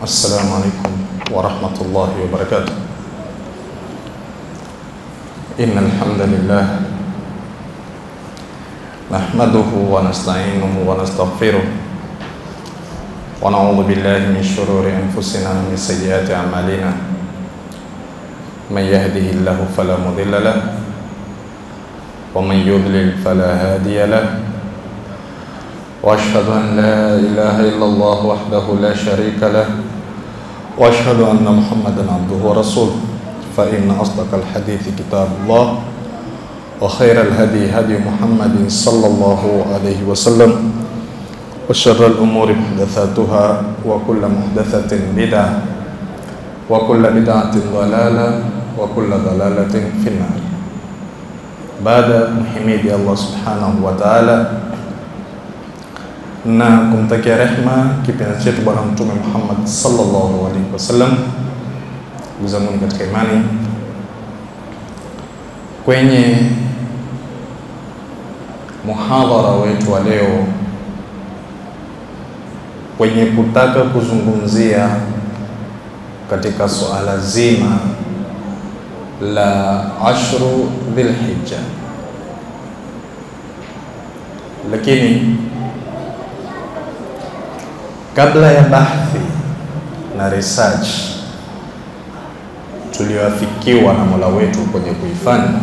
السلام عليكم ورحمة الله وبركاته إن الحمد لله نحمده ونستعينه ونستغفره ونعوذ بالله من شرور أنفسنا ومن سيئات أعمالنا من يهده الله فلا مضل له ومن يضلل فلا هادي له واشهد ان لا اله الا الله وحده لا شريك له واشهد ان محمدا عبده ورسوله فان اصدق الحديث كتاب الله وخير الهدي هدي محمد صلى الله عليه وسلم وشر الامور محدثاتها وكل محدثه بدعه وكل بدعه ضلاله وكل ضلاله في النار baada mhimidi Allah subhanahu wa ta'ala na kumtakia rehma kipenzi chetu Bwana Mtume Muhammad sallallahu alaihi wasallam. Ndugu zangu katika imani, kwenye muhadhara wetu wa leo, kwenye kutaka kuzungumzia katika suala zima la ashru Dhilhijja, lakini kabla ya bahthi na research tulioafikiwa na Mola wetu kwenye kuifanya,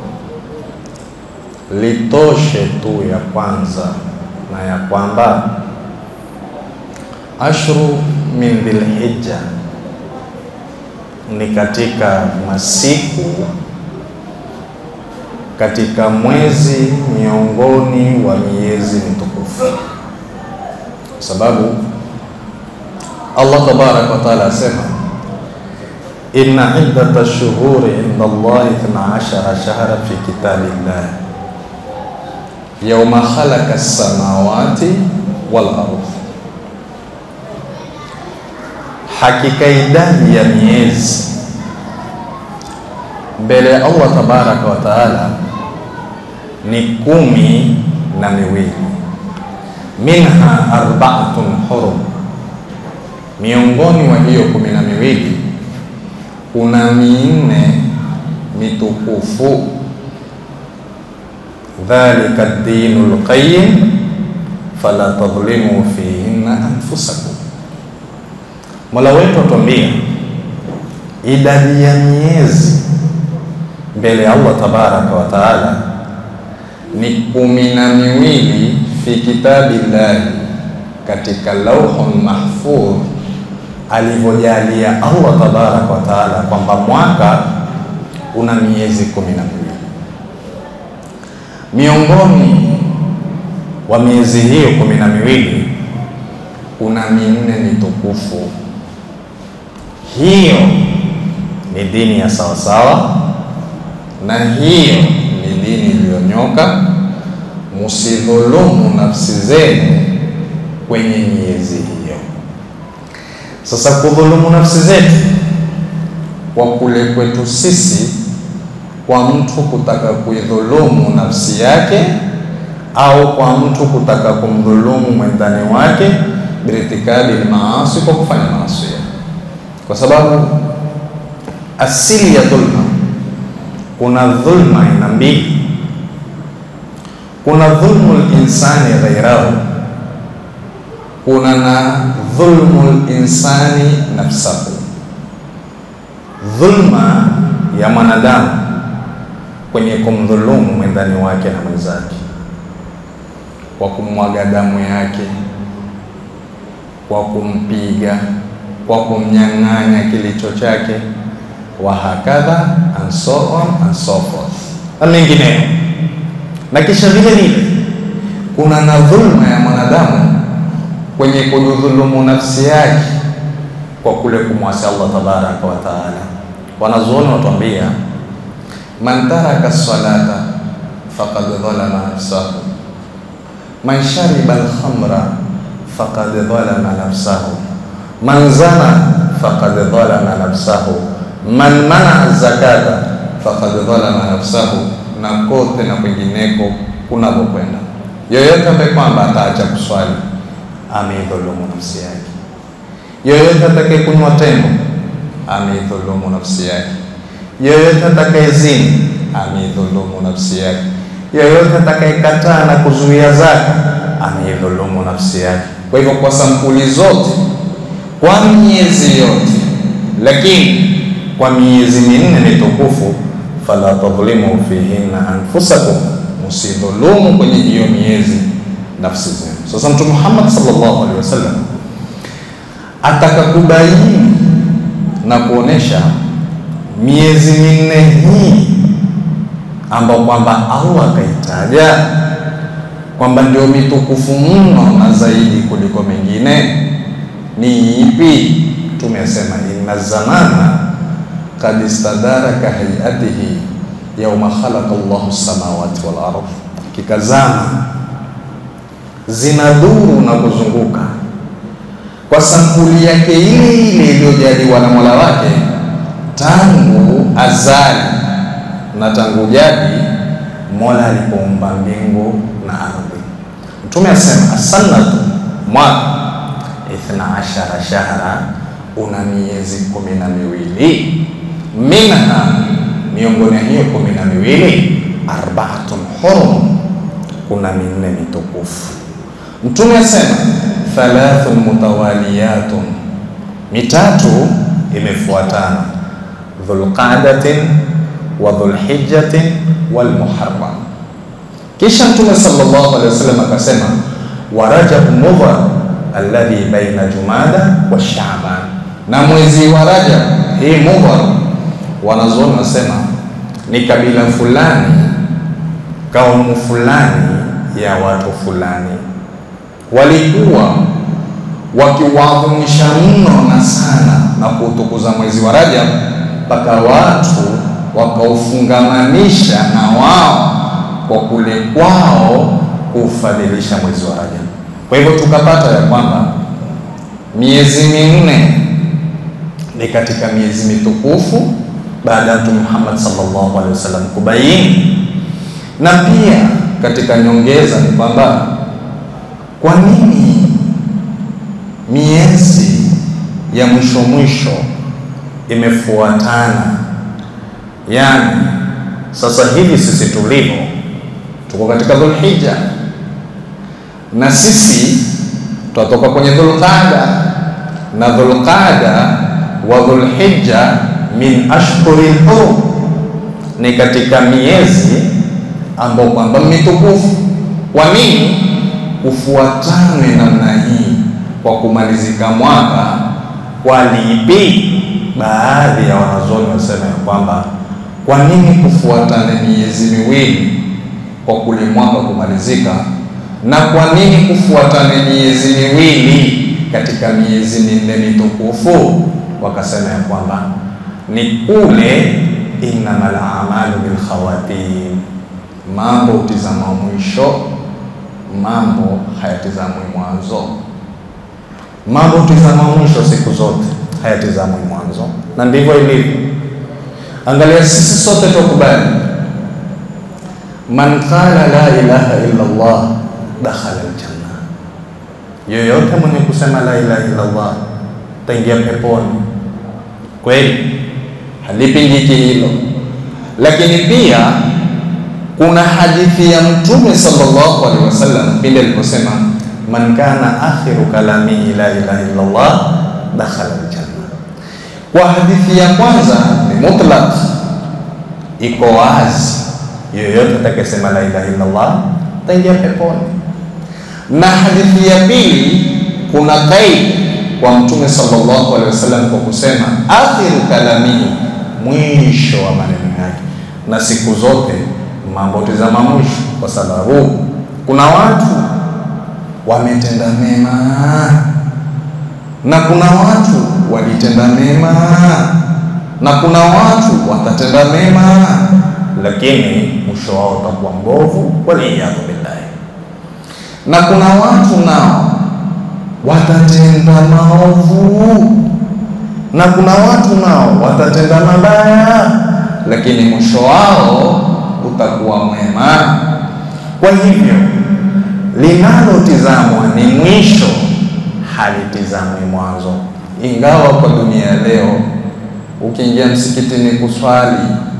litoshe tu ya kwanza na ya kwamba ashru min Dhilhijja ni katika masiku katika mwezi miongoni wa miezi mitukufu, kwa sababu Allah tabaraka wa taala asema inna iddata shuhuri inda Allahi ithna ashara shahra fi kitabillah yawma khalaqa as-samawati wal ardh Hakika idadi ya miezi mbele ya Allah tabaraka wa taala ni kumi na miwili, minha arbaatun hurum, miongoni mwa hiyo kumi na miwili kuna minne mitukufu. Dhalika dinu lqayim fala tadhlimu fihinna anfusakum Mola wetu atuambia idadi ya miezi mbele ya Allah tabaraka wa taala ni kumi na miwili fi kitabillahi, katika lauhun mahfudh, alivyojalia Allah tabaraka wa taala kwamba mwaka una miezi kumi na miwili. Miongoni wa miezi hiyo kumi na miwili kuna minne mitukufu hiyo ni dini ya sawasawa, na hiyo ni dini iliyonyoka. Musidhulumu nafsi zenu kwenye miezi hiyo. Sasa kudhulumu nafsi zetu kwa kule kwetu sisi, kwa mtu kutaka kuidhulumu nafsi yake au kwa mtu kutaka kumdhulumu mwendani wake, birtikabi lmaasi, kwa kufanya maasi kwa sababu asili ya dhulma, kuna dhulma aina mbili. Kuna dhulmu linsani ghairahu, kuna na dhulmu linsani nafsahu. Dhulma ya mwanadamu kwenye kumdhulumu mwendani wake na mwenzake, kwa kumwaga damu yake, kwa kumpiga kwa kumnyang'anya kilicho chake, wa hakadha and so on and so forth na mengineyo. Na kisha vile vile kuna na dhulma ya mwanadamu kwenye kujidhulumu nafsi yake kwa kule kumwasi Allah tabaraka wa taala. Wanazuoni watuambia, man taraka salata faqad dhalama nafsahu, man shariba alkhamra faqad dhalama nafsahu man zana faqad dhalama nafsahu man mana zakata faqad dhalama nafsahu, na kote na kwingineko kunavyokwenda. Yoyote ambaye kwamba ataacha kuswali ameidhulumu nafsi yake. yoyote atakayekunywa tembo ameidhulumu nafsi yake, yoyote atakayezini ameidhulumu nafsi yake, yoyote atakayekataa na kuzuia zaka ameidhulumu nafsi yake. Kwa hivyo, kwa sampuli zote, kwa miezi yote, lakini kwa miezi minne mitukufu, fala tadhlimu fihinna anfusakum, musidhulumu kwenye hiyo miezi nafsi zenu. Sasa Mtume Muhammad sallallahu alaihi wasallam ataka kubaini na kuonesha miezi minne hii ambao kwamba Allah akaitaja kwamba ndio mitukufu mno na zaidi kuliko mengine ni ipi? Tumesema inna zamana kad istadara ka hayatihi yauma khalaqa Allahu samawati wal ardh, kikazama zinaduru na kuzunguka kwa sampuli yake ile ile iliyojaliwa na Mola wake tangu azali na tangu jadi Mola alipoumba mbingu na ardhi. Mtume asema asanatu, mwaka ithna ashara shahra, una miezi kumi na miwili. Minha, miongoni hiyo kumi na miwili, arbaatun hurum, kuna minne mitukufu. Mtume asema thalathun mutawaliyatun, mitatu imefuatana, dhulqadatin wa dhulhijjatin wal muharram. Kisha Mtume sallallahu alaihi wasallam akasema wa rajab mudhar alladhi baina jumada wa shaaban, na mwezi wa Rajab hii mudhar, wanazuoni wanasema ni kabila fulani, kaumu fulani ya watu fulani walikuwa wakiwaadhimisha mno na sana na kuutukuza mwezi wa Rajab mpaka watu wakaufungamanisha na wao kwa kule kwao kuufadhilisha mwezi wa Rajab. Kwa hivyo tukapata ya kwamba miezi minne ni katika miezi mitukufu baada ya Mtume Muhammad sallallahu alaihi wasallam kubaini, na pia katika nyongeza ni kwamba kwa nini miezi ya mwisho mwisho imefuatana? Yaani sasa hivi sisi tulivyo tuko katika Dhulhijja na sisi tutatoka kwenye Dhulqada na Dhulqada wa Dhulhijja min ashhuril hurum, ni katika miezi ambao kwamba mitukufu. Kwa nini kufuatane namna hii kwa kumalizika mwaka? Kwa lipi? Baadhi ya wanazuoni wasema ya kwamba kwa nini kufuatane miezi miwili kwa kule mwaka kumalizika, na kwa nini kufuatane miezi miwili katika miezi minne mitukufu? Wakasema ya kwamba ni kule innamal a'malu bil khawatim, mambo hutizama mwisho, mambo hayatizamwi mwanzo. Mambo hutizama mwisho siku zote, hayatizamwi mwanzo, na ndivyo ilivyo. Angalia, sisi sote tukubali, man qala la ilaha illa Allah dakhala aljanna, yoyote mwenye kusema la ilaha illa Allah taingia peponi. Kweli halipingiki hilo, lakini pia kuna hadithi ya Mtume sallallahu alaihi wasallam pindi aliposema man kana akhiru kalamihi la ilaha illa Allah dakhala aljanna. Kwa hadithi ya kwanza ni mutlaq, iko wazi, yoyote atakayesema la ilaha illa Allah taingia peponi. Na hadithi ya pili kuna qaid kwa Mtume sallallahu alaihi wasallam kwa kusema akhiru kalamihi, mwisho wa maneno yake, na siku zote mambo tizama mwisho, kwa sababu kuna watu wametenda mema na kuna watu walitenda mema na kuna watu watatenda mema, lakini mwisho wao utakuwa mbovu, waliyadhu billahi. Na kuna watu nao watatenda maovu na kuna watu nao watatenda mabaya, lakini mwisho wao utakuwa mwema. Kwa hivyo linalotizamwa ni mwisho, halitizamwi mwanzo. ingawa kwa dunia leo ukiingia msikitini kuswali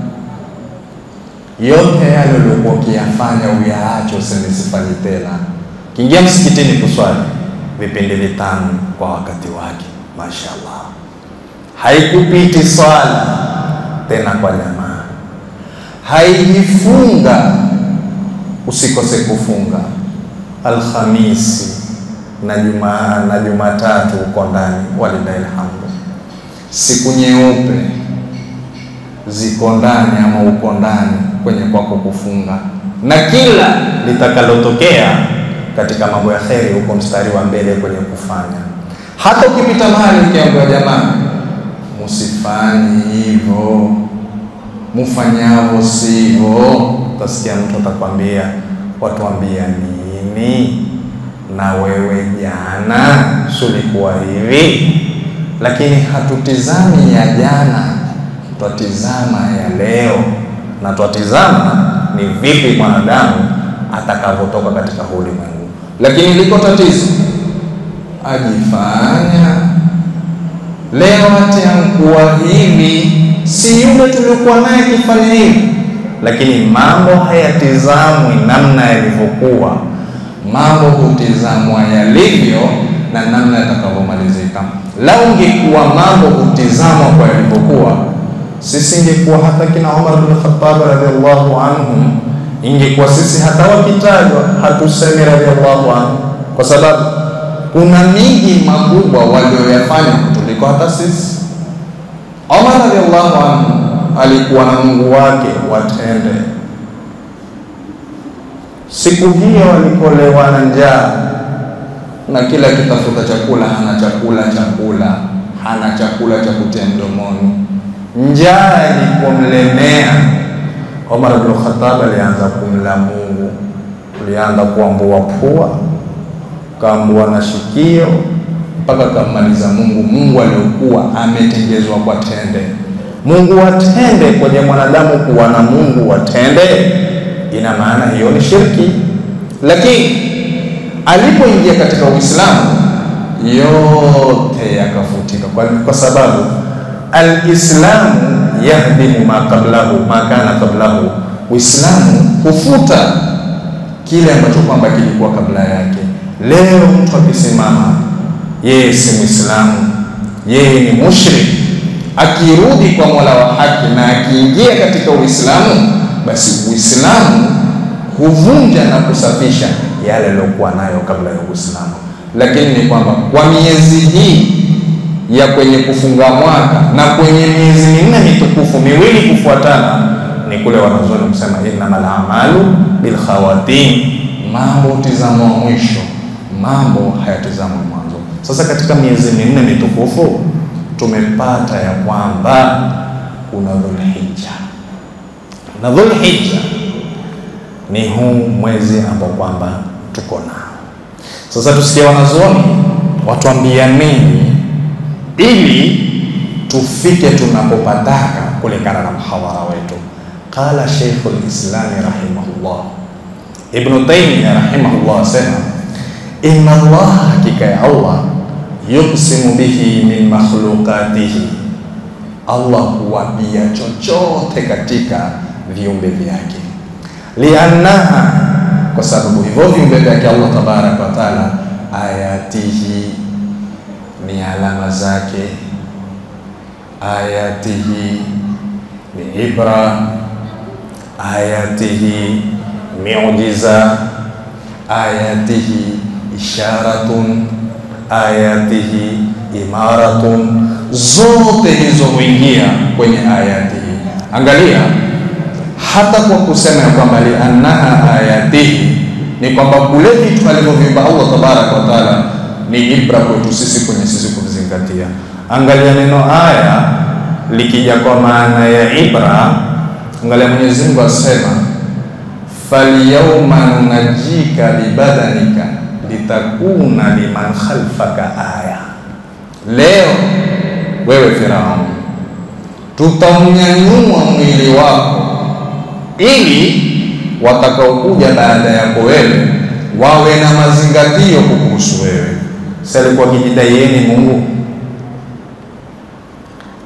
yote yale uliokuwa ukiyafanya uyaache, useme sifanyi tena. Ukiingia msikitini kuswali vipindi vitano kwa wakati wake, mashaallah, haikupiti swala tena kwa jamaa, haijifunga usikose kufunga Alhamisi na Jumaa na Jumatatu uko ndani, walillahi alhamdu. Siku nyeupe ziko ndani ama uko ndani kwenye kwako kufunga, na kila litakalotokea katika mambo ya kheri uko mstari wa mbele kwenye kufanya. Hata ukipita mahali ukiambiwa, jamaa, musifanyi hivyo, mufanyavo sivyo, utasikia mtu atakwambia, watuambia nini? na wewe jana sulikuwa hivi, lakini hatutizami ya jana, twatizama ya leo, na twatizama ni vipi mwanadamu atakavyotoka katika ulimwengu. Lakini liko tatizo, ajifanya leo atiankuwa hivi, si yule tuliokuwa naye akifanya hivi, lakini mambo hayatizamwi namna yalivyokuwa mambo hutizamwa yalivyo na namna yatakavyomalizika. Lau ungekuwa mambo hutizamwa kwa yalivyokuwa, sisi ingekuwa hata kina Umar bin Khattab radhiallahu anhum, ingekuwa sisi hata wakitajwa hatusemi radhiallahu anhu, kwa sababu kuna miji makubwa walioyafanya kutuliko hata sisi. Umar radhiallahu anhu alikuwa na Mungu wake watende siku hiyo walikolewa na njaa na kila kitafuta chakula hana chakula chakula hana chakula cha kutia mdomoni, njaa ilipomlemea Omar bin Khattab alianza kumla Mungu, alianza kuambua pua, kaambua na shikio, mpaka kammaliza Mungu. Mungu aliokuwa ametengezwa kwa tende. Mungu watende kwenye mwanadamu kuwa na Mungu watende ina maana hiyo ni shirki, lakini alipoingia katika Uislamu yote yakafutika, kwa, kwa sababu alislamu yahdimu ma qablahu ma kana qablahu, Uislamu hufuta kile ambacho kwamba kilikuwa kabla yake. Leo mtu akisimama yeye si Muislamu, yeye ni mushrik, akirudi kwa Mola wa haki na akiingia katika Uislamu basi Uislamu huvunja na kusafisha yale aliyokuwa nayo kabla ya Uislamu. Lakini ni kwamba kwa miezi hii ya kwenye kufunga mwaka na kwenye miezi minne mitukufu miwili kufuatana, ni kule wanazuoni kusema innamal a'malu bil khawatim, mambo hutizamwa mwisho, mambo hayatizamwi mwanzo. Sasa katika miezi minne mitukufu tumepata ya kwamba kuna Dhulhijja na Dhulhijja ni huu mwezi ambao kwamba tuko nao sasa. Tusikie wanazuoni watuambia nini ili tufike tunapopataka kulingana na mhadhara wetu. Qala Sheikhul Islami rahimahullah, Ibnu Taymiya rahimahullah asema inna Allah, hakika ya Allah yuqsimu bihi min makhluqatihi, Allah huwapia chochote katika viumbe vyake, liannaha, kwa sababu hivyo viumbe vyake Allah tabaraka wa taala, ayatihi ni alama zake, ayatihi ni ibra, ayatihi miujiza, ayatihi isharatun, ayatihi imaratun, zote hizo huingia kwenye ayatihi. Angalia hata kwa kusema ya kwamba liannaha ayatihi ni kwamba kule vitu alivyoviumba Allah tabaraka wa taala ni ibra kwetu sisi kwenye sisi kuvizingatia. Angalia neno aya likija kwa maana ya ibra, angalia Mwenyezi Mungu asema falyauma nunajika bibadanika litakuna liman khalfaka aya, leo wewe Firaun tutaunyanyua mwili wako ili watakaokuja baada yako wewe wawe na mazingatio kukuhusu wewe. Si alikuwa akijidai yeye ni Mungu?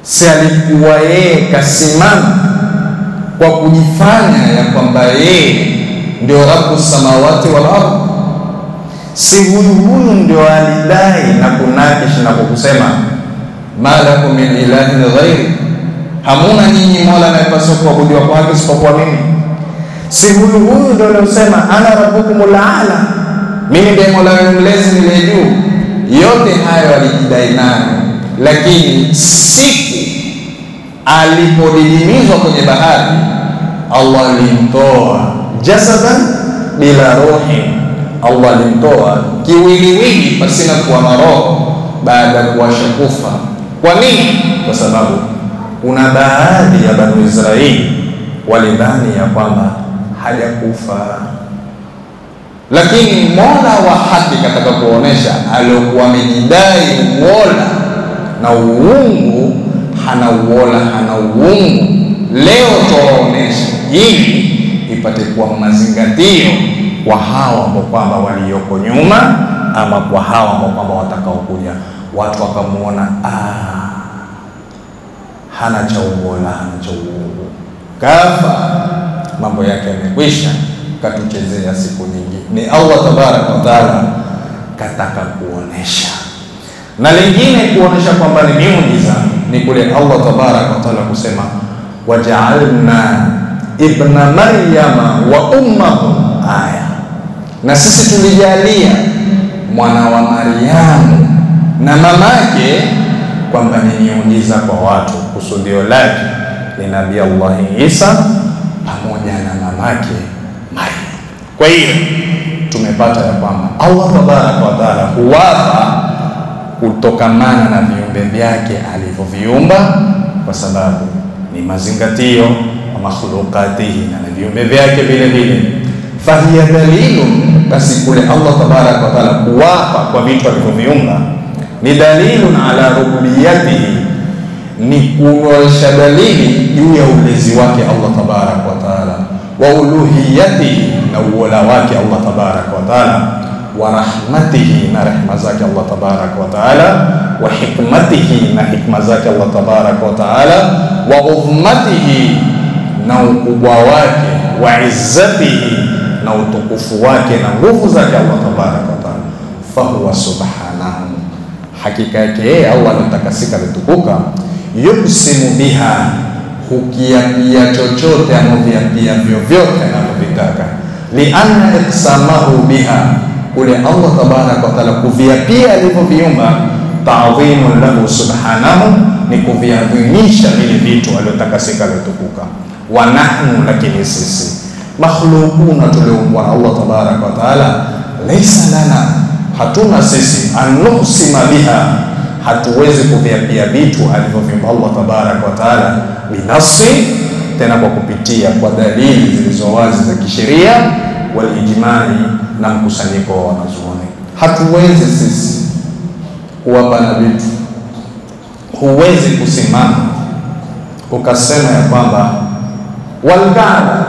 si alikuwa yeye kasimama kwa kujifanya ya kwamba yeye ndio rabu samawati wal ardh? Si huyu huyu ndio alidai na kunakish na kukusema ma lakum min ilahin ghairi, hamuna nyinyi mola anayepaswa kuabudiwa kwake isipokuwa mimi? Si huyu huyu ndio aliosema ana rabbukumul aala, mimi ndiye mola wenu mlezi niliye juu. Yote hayo alijidai nayo, lakini siku alipodidimizwa kwenye bahari, Allah alimtoa jasadan bila ruhi, Allah alimtoa kiwiliwili pasina kuwa na roho baada ya kuwasha kufa. Kwa nini? Kwa sababu kuna baadhi ya Banu Israili walidhani ya kwamba hajakufa, lakini mola wa haki kataka kuonesha aliokuwa amejidai uola na uungu hana uola, hana uungu. Leo tuwaonesha ili ipate kuwa mazingatio kwa hawa ambao kwamba walioko nyuma, ama kwa hawa ambao kwamba watakaokuja. Watu wakamuona ah, hana cha uola, hana cha uungu, kafa, mambo yake yamekwisha, katuchezea siku nyingi. Ni Allah tabaraka wa taala kataka kuonesha na lingine kuonesha kwamba ni miujiza ni kule Allah tabaraka wa taala kusema wajaalna ibna maryama wa ummahu aya, na sisi tulijalia mwana wa Maryamu na mamake kwamba ni miujiza kwa watu. Kusudio lake ni Nabii Allahi Isa pamoja na mamake Maryam. Kwa hiyo tumepata ya kwamba Allah tabaraka wa taala huwapa kutokamana na viumbe vyake alivyoviumba, kwa sababu ni mazingatio wa makhlukatihi na na viumbe vyake vile vile. Fahiya dalilu, basi kule Allah tabaraka wa taala kuwapa kwa vitu alivyoviumba ni dalilun ala rububiyatihi, ni kuonyesha dalili juu ya ulezi wake Allah tabaraka wa taala, wa uluhiyatihi, na uola wake Allah tabaraka wa taala wa rahmatihi na rehma zake Allah tabaraka wa taala, wa hikmatihi na hikma zake Allah tabaraka wa taala, wa udhmatihi na ukubwa wake, wa izzatihi na utukufu wake na nguvu zake Allah tabaraka wa taala. Fahuwa subhanahu, hakika yake yeye Allah ametakasika ametukuka. Yuksimu biha, hukiapia chochote anaviapia vyovyote anavyovitaka. Lianna iksamahu biha kule Allah tabaraka wa taala kuviapia alivyoviumba, taadhimun lahu subhanahu, ni kuviadhimisha vile vitu aliotakasika aliotukuka. Wa nahnu, lakini sisi makhluquna, tuliumbwa na Allah tabaraka wa taala, laisa lana, hatuna sisi anuhsima biha, hatuwezi kuviapia vitu alivyoviumba Allah tabaraka wa taala binafsi, tena kwa kupitia kwa dalili zilizo wazi za kisheria walijimai na mkusanyiko wa wanazuoni. Hatuwezi sisi kuwapa na vitu. Huwezi kusimama ukasema ya kwamba walkaaba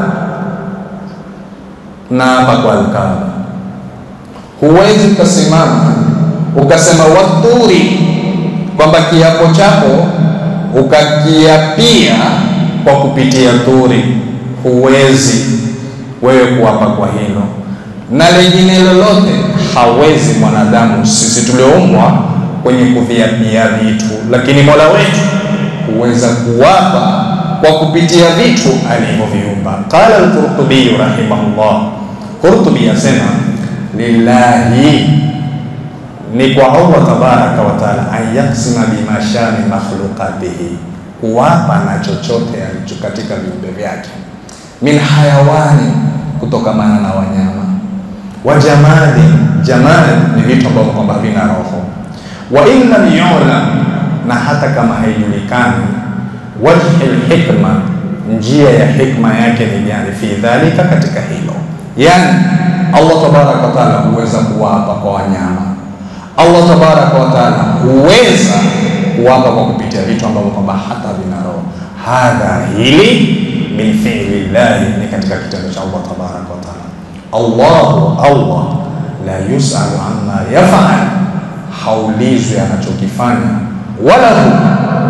na hapa kwa alkaaba. Huwezi ukasimama ukasema waturi, kwamba kiapo chako ukakiapia kwa kupitia turi. Huwezi wewe kuapa kwa hilo na lingine lolote hawezi mwanadamu. Sisi tulioumbwa kwenye kuviapia vitu, lakini mola wetu huweza kuwapa kwa kupitia vitu alivyoviumba. Qala al-Qurtubi rahimahullah, Qurtubi asema lillahi, ni kwa Allah tabaraka wa taala, an yaksima bimashani makhluqatihi, kuwapa na chochote alicho katika viumbe vyake min hayawani, kutokamana na wanyama wa jamali. Jamali ni vitu ambavyo kwamba vina roho. Wa in lam yulam, na hata kama haijulikani, wajhi lhikma, njia ya hikma yake ni gani? Fi dhalika, katika hilo. Yani Allah tabaraka wa taala huweza kuwapa kwa wanyama. Allah tabaraka wa taala huweza kuwapa kwa kupitia vitu ambavyo kwamba hata vina roho. Hadha, hili min fi'li llahi, ni katika kitendo cha Allah tabaraka wa taala. Allahu Allah la yusalu amma yafal, haulizwi anachokifanya, wala hu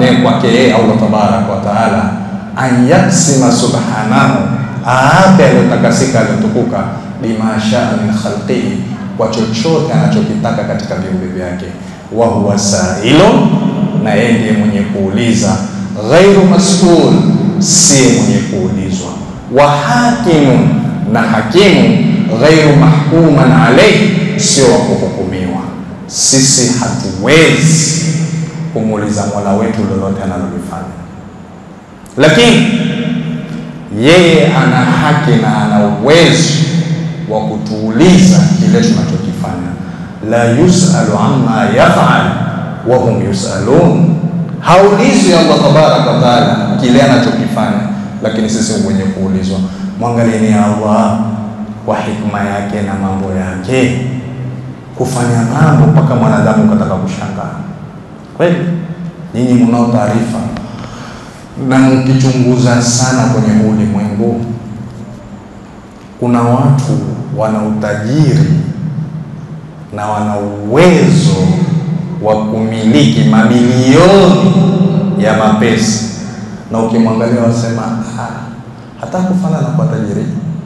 ni kwake yeye Allah tabaraka wa taala, an yaksima subhanahu, aape aliyotakasika aliyotukuka, bima shaa min khalqihi, kwa chochote anachokitaka katika viumbe vyake, wa huwa sailo, na yeye ndiye mwenye kuuliza, ghairu mas'ul, si mwenye kuulizwa, wa hakimu, na hakimu ghairu mahkuman alayhi, sio wa kuhukumiwa. Sisi hatuwezi kumuuliza Mola wetu lolote analolifanya, lakini yeye ana haki na ana uwezo wa kutuuliza kile tunachokifanya. La yusalu amma yafal wa hum yusalun, haulizwi Allah tabaraka wa taala kile anachokifanya, lakini sisi wenye kuulizwa. Mwangalieni Allah kwa hikma yake na mambo yake kufanya mambo mpaka mwanadamu kataka kushangaa. Kweli nyinyi mnao taarifa na mkichunguza sana kwenye huu ulimwengu, kuna watu wana utajiri na wana uwezo wa kumiliki mamilioni ya mapesa, na ukimwangalia wasema ah, hata kufanana kwa tajiri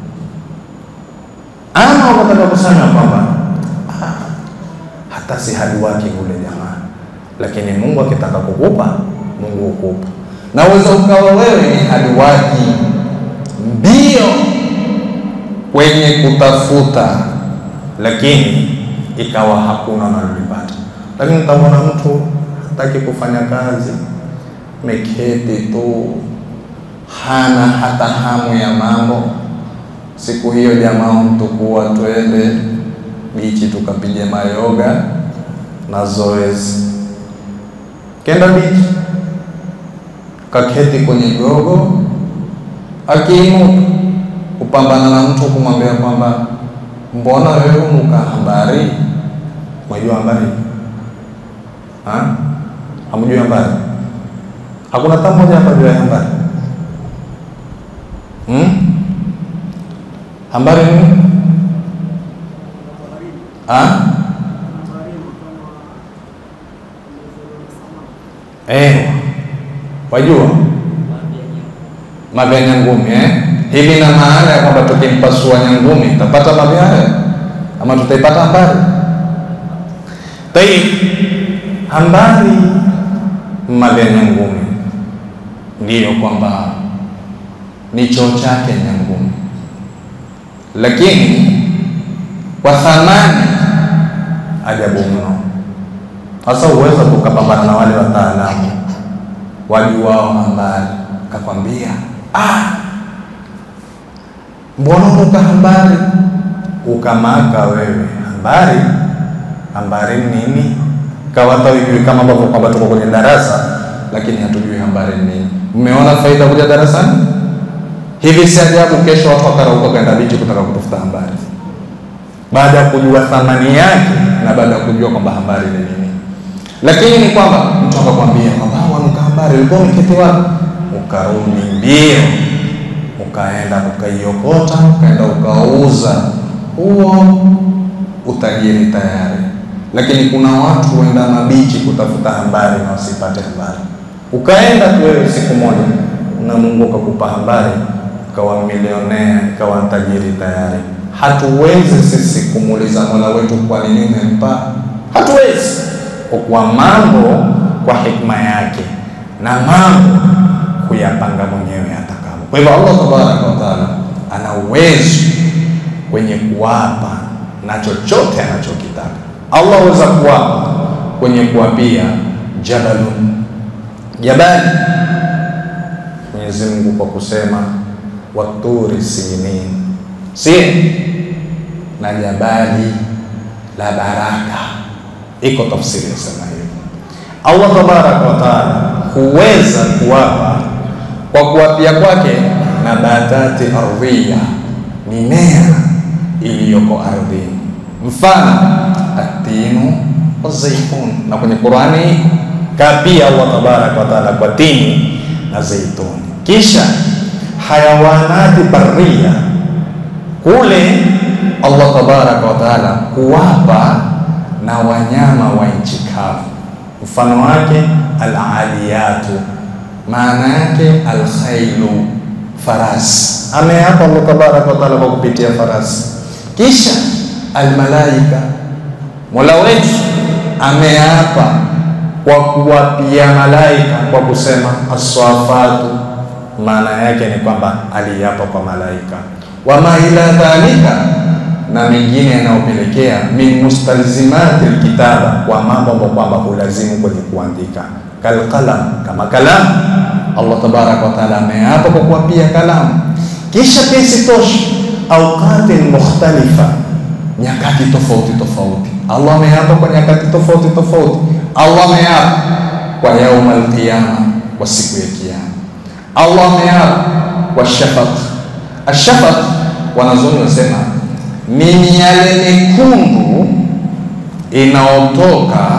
ama wakataka kusema kwamba ah, hata si hadi wake ule jamaa, lakini Mungu akitaka kukupa Mungu hukupa, na uweza ukawa wewe ni hadi wake mbio kwenye kutafuta, lakini ikawa hakuna unalolipata. Lakini utaona mtu hataki kufanya kazi, meketi tu, hana hata hamu ya mambo Siku hiyo jamaa mtu kuwa twende bichi tukapiga mayoga na zoezi, kenda bichi kaketi kwenye gogo, akiinuka kupambana na mtu kumwambia kwamba mbona wewe unuka habari? Mwajua habari? Hamjui habari? Hakuna hata mmoja hapa juu ya habari hmm? Habari nini? Ah? Eh, wajua mavya nyangumi eh? Hivi na maana ya kwamba tukimpasua nyangumi tutapata mavya haya ama tutaipata habari? Tai habari mavya nyangumi ndiyo kwamba ni choo chake nyangumi lakini kwa thamani ajabu mno. Sasa uweza kukapambana na wale wataalamu wajuwao habari, kakwambia ah, mbona unuka habari, ukamaka wewe habari. Habari nini? Kawata ujui kama ambavyo kwamba tuko kwenye darasa, lakini hatujui habari nini. Mmeona faida kuja darasani? Hivi si ajabu kesho watu wakarauka kaenda bichi kutaka kutafuta habari, baada ya kujua thamani yake na baada ya kujua kwamba habari ni nini. Lakini ni kwamba mtu akakwambia kwamba wanuka habari, ulikuwa umeketi wapi? Ukarudi mbio, ukaenda ukaiokota, ukaenda ukauza, huo utajiri tayari. Lakini kuna watu huenda mabichi kutafuta habari na wasipate habari. Ukaenda tu wewe siku moja na Mungu akakupa habari kawa milionea kawa tajiri tayari. Hatuwezi sisi kumuuliza Mola wetu kwa nini umempa, hatuwezi, kwa kuwa mambo kwa hikma yake na mambo kuyapanga mwenyewe atakavyo. Kwa hivyo Allah tabaraka wa taala ana uwezo kwenye kuwapa na chochote anachokitaka. Allah aweza kuwapa kwenye kuwapia jabalun jabali Mwenyezi Mungu kwa kusema waturi sinin sin na jabali la baraka, iko tafsiri yasema hiyo. Allah tabaraka wa taala huweza kuwapa kwa kuwapia kwake nabatati ardhiya, mimea iliyoko ardhini, mfano atinu wazaitun, na kwenye Qurani kapia Allah tabaraka wa taala kwa tini na zaituni kisha hayawanati barria kule Allah tabaraka wa taala kuwapa na wanyama wa nchi kavu, mfano wake alaliyatu, maana yake alkhailu, farasi. Ameapa Allah tabaraka wa taala kwa kupitia farasi. Kisha almalaika, mola wetu ameapa kwa kuwapia malaika kwa kusema aswafatu, maana yake ni kwamba aliapa kwa malaika. Wama ila dhalika, na mengine yanayopelekea min mustalzimati lkitaba, kwa mambo ambayo kwamba hulazimu kwenye kuandika, kalqalam, kama kalamu. Allah tabaraka wa taala ameapa kwa kuwapia kalamu. Kisha pia isitoshe, auqatin mukhtalifa, nyakati tofauti tofauti. Allah ameapa kwa nyakati tofauti tofauti. Allah ameapa kwa yauma alqiyama, kwa siku ya Kiyama. Allah ameapa kwa shafaq. Ashafaq, wanazuoni wasema ni miale mekundu inayotoka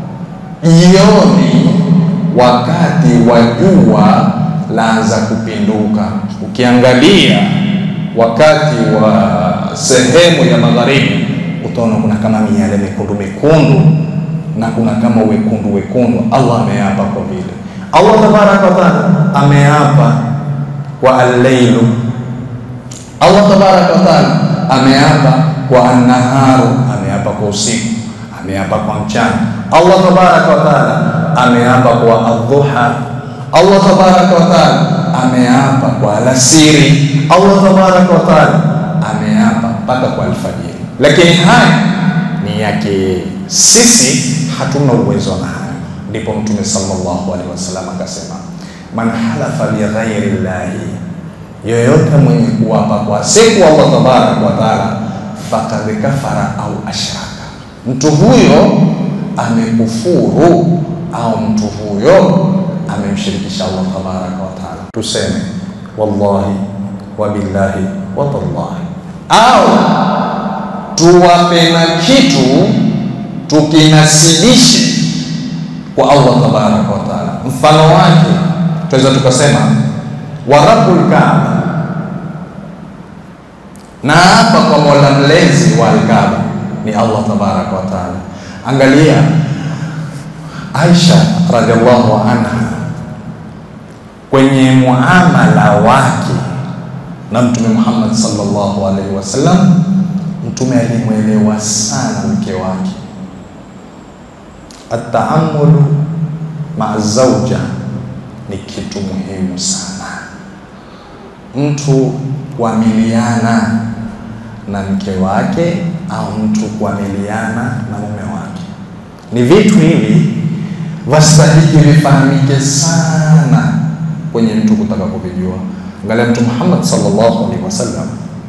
jioni wakati wa jua laanza kupinduka. Ukiangalia wakati wa sehemu ya magharibi, utaona kuna kama miale mekundu mekundu na kuna kama wekundu wekundu. Allah ameapa kwa vile. Allah tabaraka wa taala ameapa kwa al-lailu. Allah tabaraka wa taala ameapa kwa an-naharu, ameapa kwa usiku, ameapa kwa mchana. Allah tabaraka wa taala ameapa kwa adhuha. Allah tabaraka wa taala ameapa kwa alasiri. Allah tabaraka wa taala ameapa mpaka kwa alfajiri, lakini haya ni yake sisi hatuna uwezo na hayo. Ndipo Mtume sallallahu alaihi wasallam akasema, man halafa bighairi llahi, yoyote mwenye kuapa kwa siku Allah tabaraka wa taala, fakad kafara au ashraka, mtu huyo amekufuru au mtu huyo amemshirikisha Allah tabaraka wa taala. Tuseme wallahi wa billahi wa tallahi, au tuwape na kitu tukinasibishe kwa Allah tabaraka wa taala. Mfano wake tunaweza tukasema wa rabbul kaaba, na hapa kwa mola mlezi wa alkaaba ni Allah tabaraka wa taala. Angalia Aisha radhiallahu anha kwenye muamala wake na Mtume Muhammad sallallahu alaihi wasallam, Mtume alimwelewa sana mke wake Ataamulu maa zauja ni kitu muhimu sana, mtu kuamiliana na mke wake au mtu kuamiliana na mume wake, ni vitu hivi vastahiki vifahamike sana kwenye mtu kutaka kuvijua. Angalia Mtume Muhammad sallallahu alaihi wasallam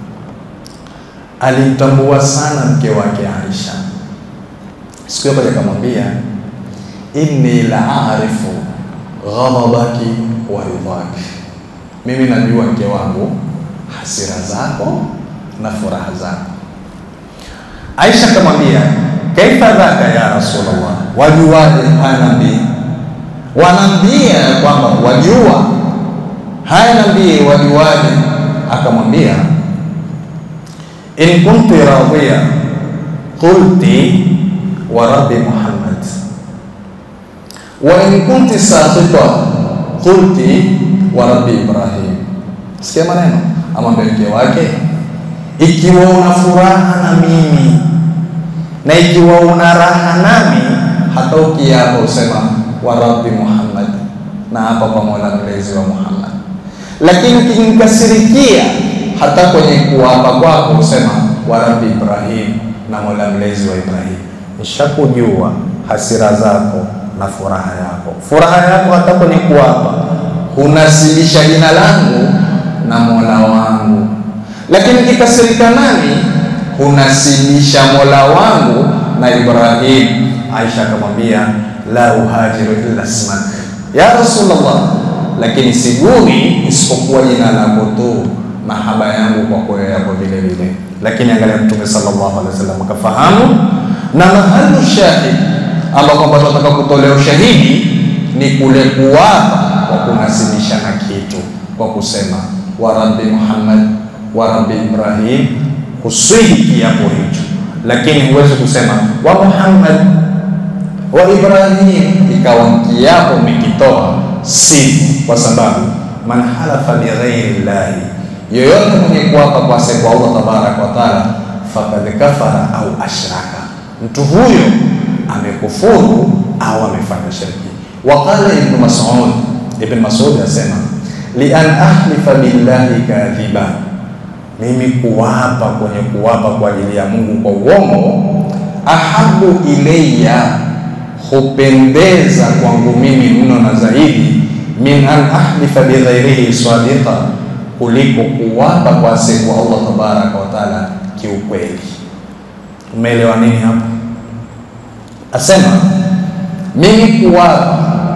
alimtambua sana mke wake Aisha. Siku hiyo kaja akamwambia, inni la arifu ghadabaki wa ridhaki, mimi najua mke wangu hasira zako na furaha zako. Aisha akamwambia, kaifa dhaka ya Rasulullah, wajuaje? Haya nabii, wanaambia kwamba wajua. Haya nabii, wajuaje? Akamwambia, in kunti radhiya qulti wa rabbi Muhammad wa in kunti sakhita qulti wa rabbi Ibrahim. Sikia maneno, amwambia mke wake, ikiwa una furaha na mimi na ikiwa una raha nami, hata ukiapa usema wa rabbi Muhammad, na hapa kwa mola mlezi wa Muhammad. Lakini ukinikasirikia, hata kwenye kuapa kwako usema wa rabbi Ibrahim, na mola mlezi wa Ibrahim. Nishakujua hasira zako na furaha yako. Furaha yako hata kwenye kuapa hunasibisha jina langu na mola wangu, lakini ukikasirika nami hunasibisha mola wangu na Ibrahim. Aisha akamwambia la uhajiru illa smak ya Rasulullah, lakini siguri isipokuwa jina lako tu, mahaba yangu kwa kweo yako vile vile. Lakini angalia Mtume sallallahu alaihi wasallam akafahamu, na mahalu shahid ambao kwamba tunataka kutolea ushahidi ni kule kuwapa kwa kunasibisha na kitu kwa kusema wa rabbi Muhammad wa rabbi Ibrahim, kuswidi kiapo hicho, lakini huwezi kusema wa Muhammad wa Ibrahim, ikawa kiapo umekitoa si kwa sababu man halafa bighairi llahi, yoyote mwenye kuapa kwa siku Allah tabaraka wa taala, fakad kafara au ashraka, mtu huyo amekufuru au amefanya shirki. Waqala Ibn Mas'ud, Ibn Mas'ud asema li an ahlifa billahi kadhiba, mimi kuwapa kwenye kuwapa kwa ajili ya Mungu kwa uongo, ahabu ilayya, hupendeza kwangu mimi mno na zaidi, min an ahlifa bighairihi sadiqa, kuliko kuwapa kwa siku Allah tabaraka wa taala kiukweli. Umeelewa nini hapo? Asema mimi kuwapa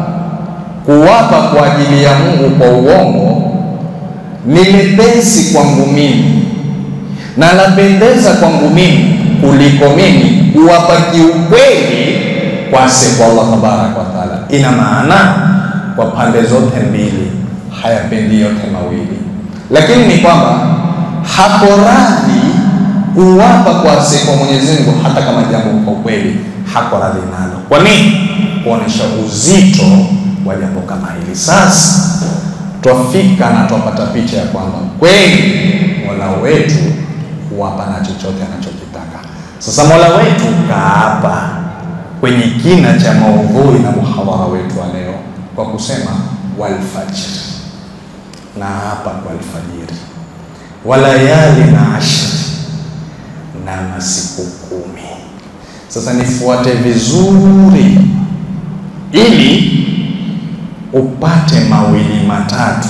kuwapa kwa ajili ya Mungu kwa uongo ni lepesi kwangu mimi na lapendeza kwangu mimi kuliko mimi kuwapa kiukweli kwa siku Allah tabaraka wa taala. Ina maana kwa pande zote mbili hayapendi yote mawili, lakini ni kwamba hako radhi kuwapa kwa siku Mwenyezi Mungu hata kama jambo kwa kweli hako radhi nalo. Kwa nini? Kuonesha uzito wa jambo kama hili. Sasa twafika na twapata picha ya kwamba kweli Mola wetu huwapa na chochote anachokitaka. Sasa Mola wetu kaapa kwenye kina cha maudhui na muhadhara wetu wa leo kwa kusema walfajr, na hapa kwa alfajiri, walayali na ashri, na masiku kumi. Sasa nifuate vizuri ili upate mawili matatu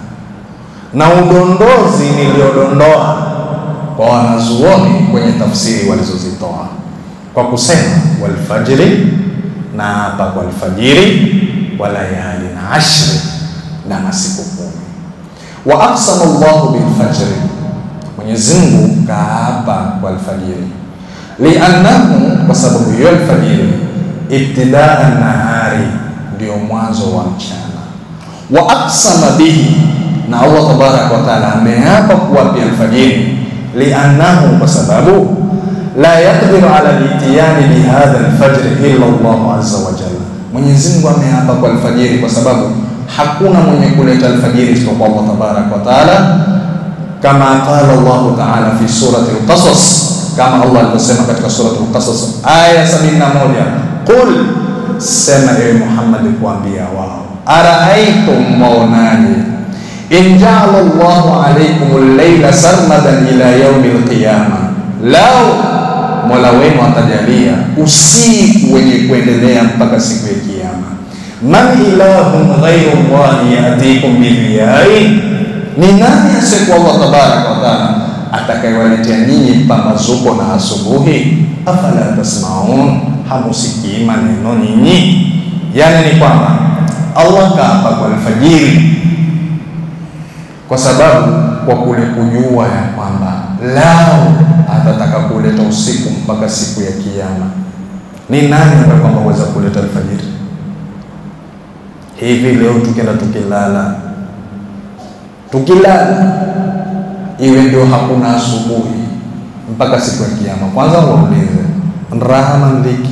na udondozi niliodondoa kwa wanazuoni kwenye tafsiri walizozitoa kwa kusema walfajiri, na hapa kwa alfajiri, walayali na ashri, na masiku kumi. Wa aqsama Allahu bilfajri, Mwenyezi Mungu kaapa kwa alfajiri, liannahu, kwa sababu hiyo alfajiri ibtidaa nahari ndio mwanzo wa mchana. Wa aqsama bihi, na Allah tabaraka wa taala ameapa kuwapia alfajiri, liannahu, kwa sababu la yaqdiru ala litiyani bihadha alfajri illa Allah azza wa jalla. Mwenyezi Mungu ameapa kwa alfajiri kwa sababu hakuna mwenye kuleta alfajiri isipokuwa Allah tabaraka wa taala, kama qala Allah taala fi surati al-Qasas, kama Allah alivyosema katika surati al-Qasas aya 71 Qul, sema ewe Muhammad, kuambia wao, araaitum, maonaje, in jaala Allahu alaykum al-layla sarmadan ila yaumi al-qiyama, lau Mola wenu atajalia usiku wenye kuendelea mpaka siku ya Kiyama, man ilahun ghairu Allahi yatikum bidhiyai, ni nani asiyekuwa Allah tabaraka wa taala atakayewaletea nyinyi pambazuko na asubuhi? Afala tasmaun hamusikii maneno nyinyi? Yani ni kwamba Allah kaapa kwa alfajiri, kwa sababu kwa kule kujua ya kwamba lao atataka kuleta usiku mpaka siku ya Kiyama. Ni nani ambaye kwamba weza kuleta alfajiri hivi? Leo tukienda tukilala, tukilala iwe ndio hakuna asubuhi mpaka siku ya Kiyama. Kwanza waulize raha na dhiki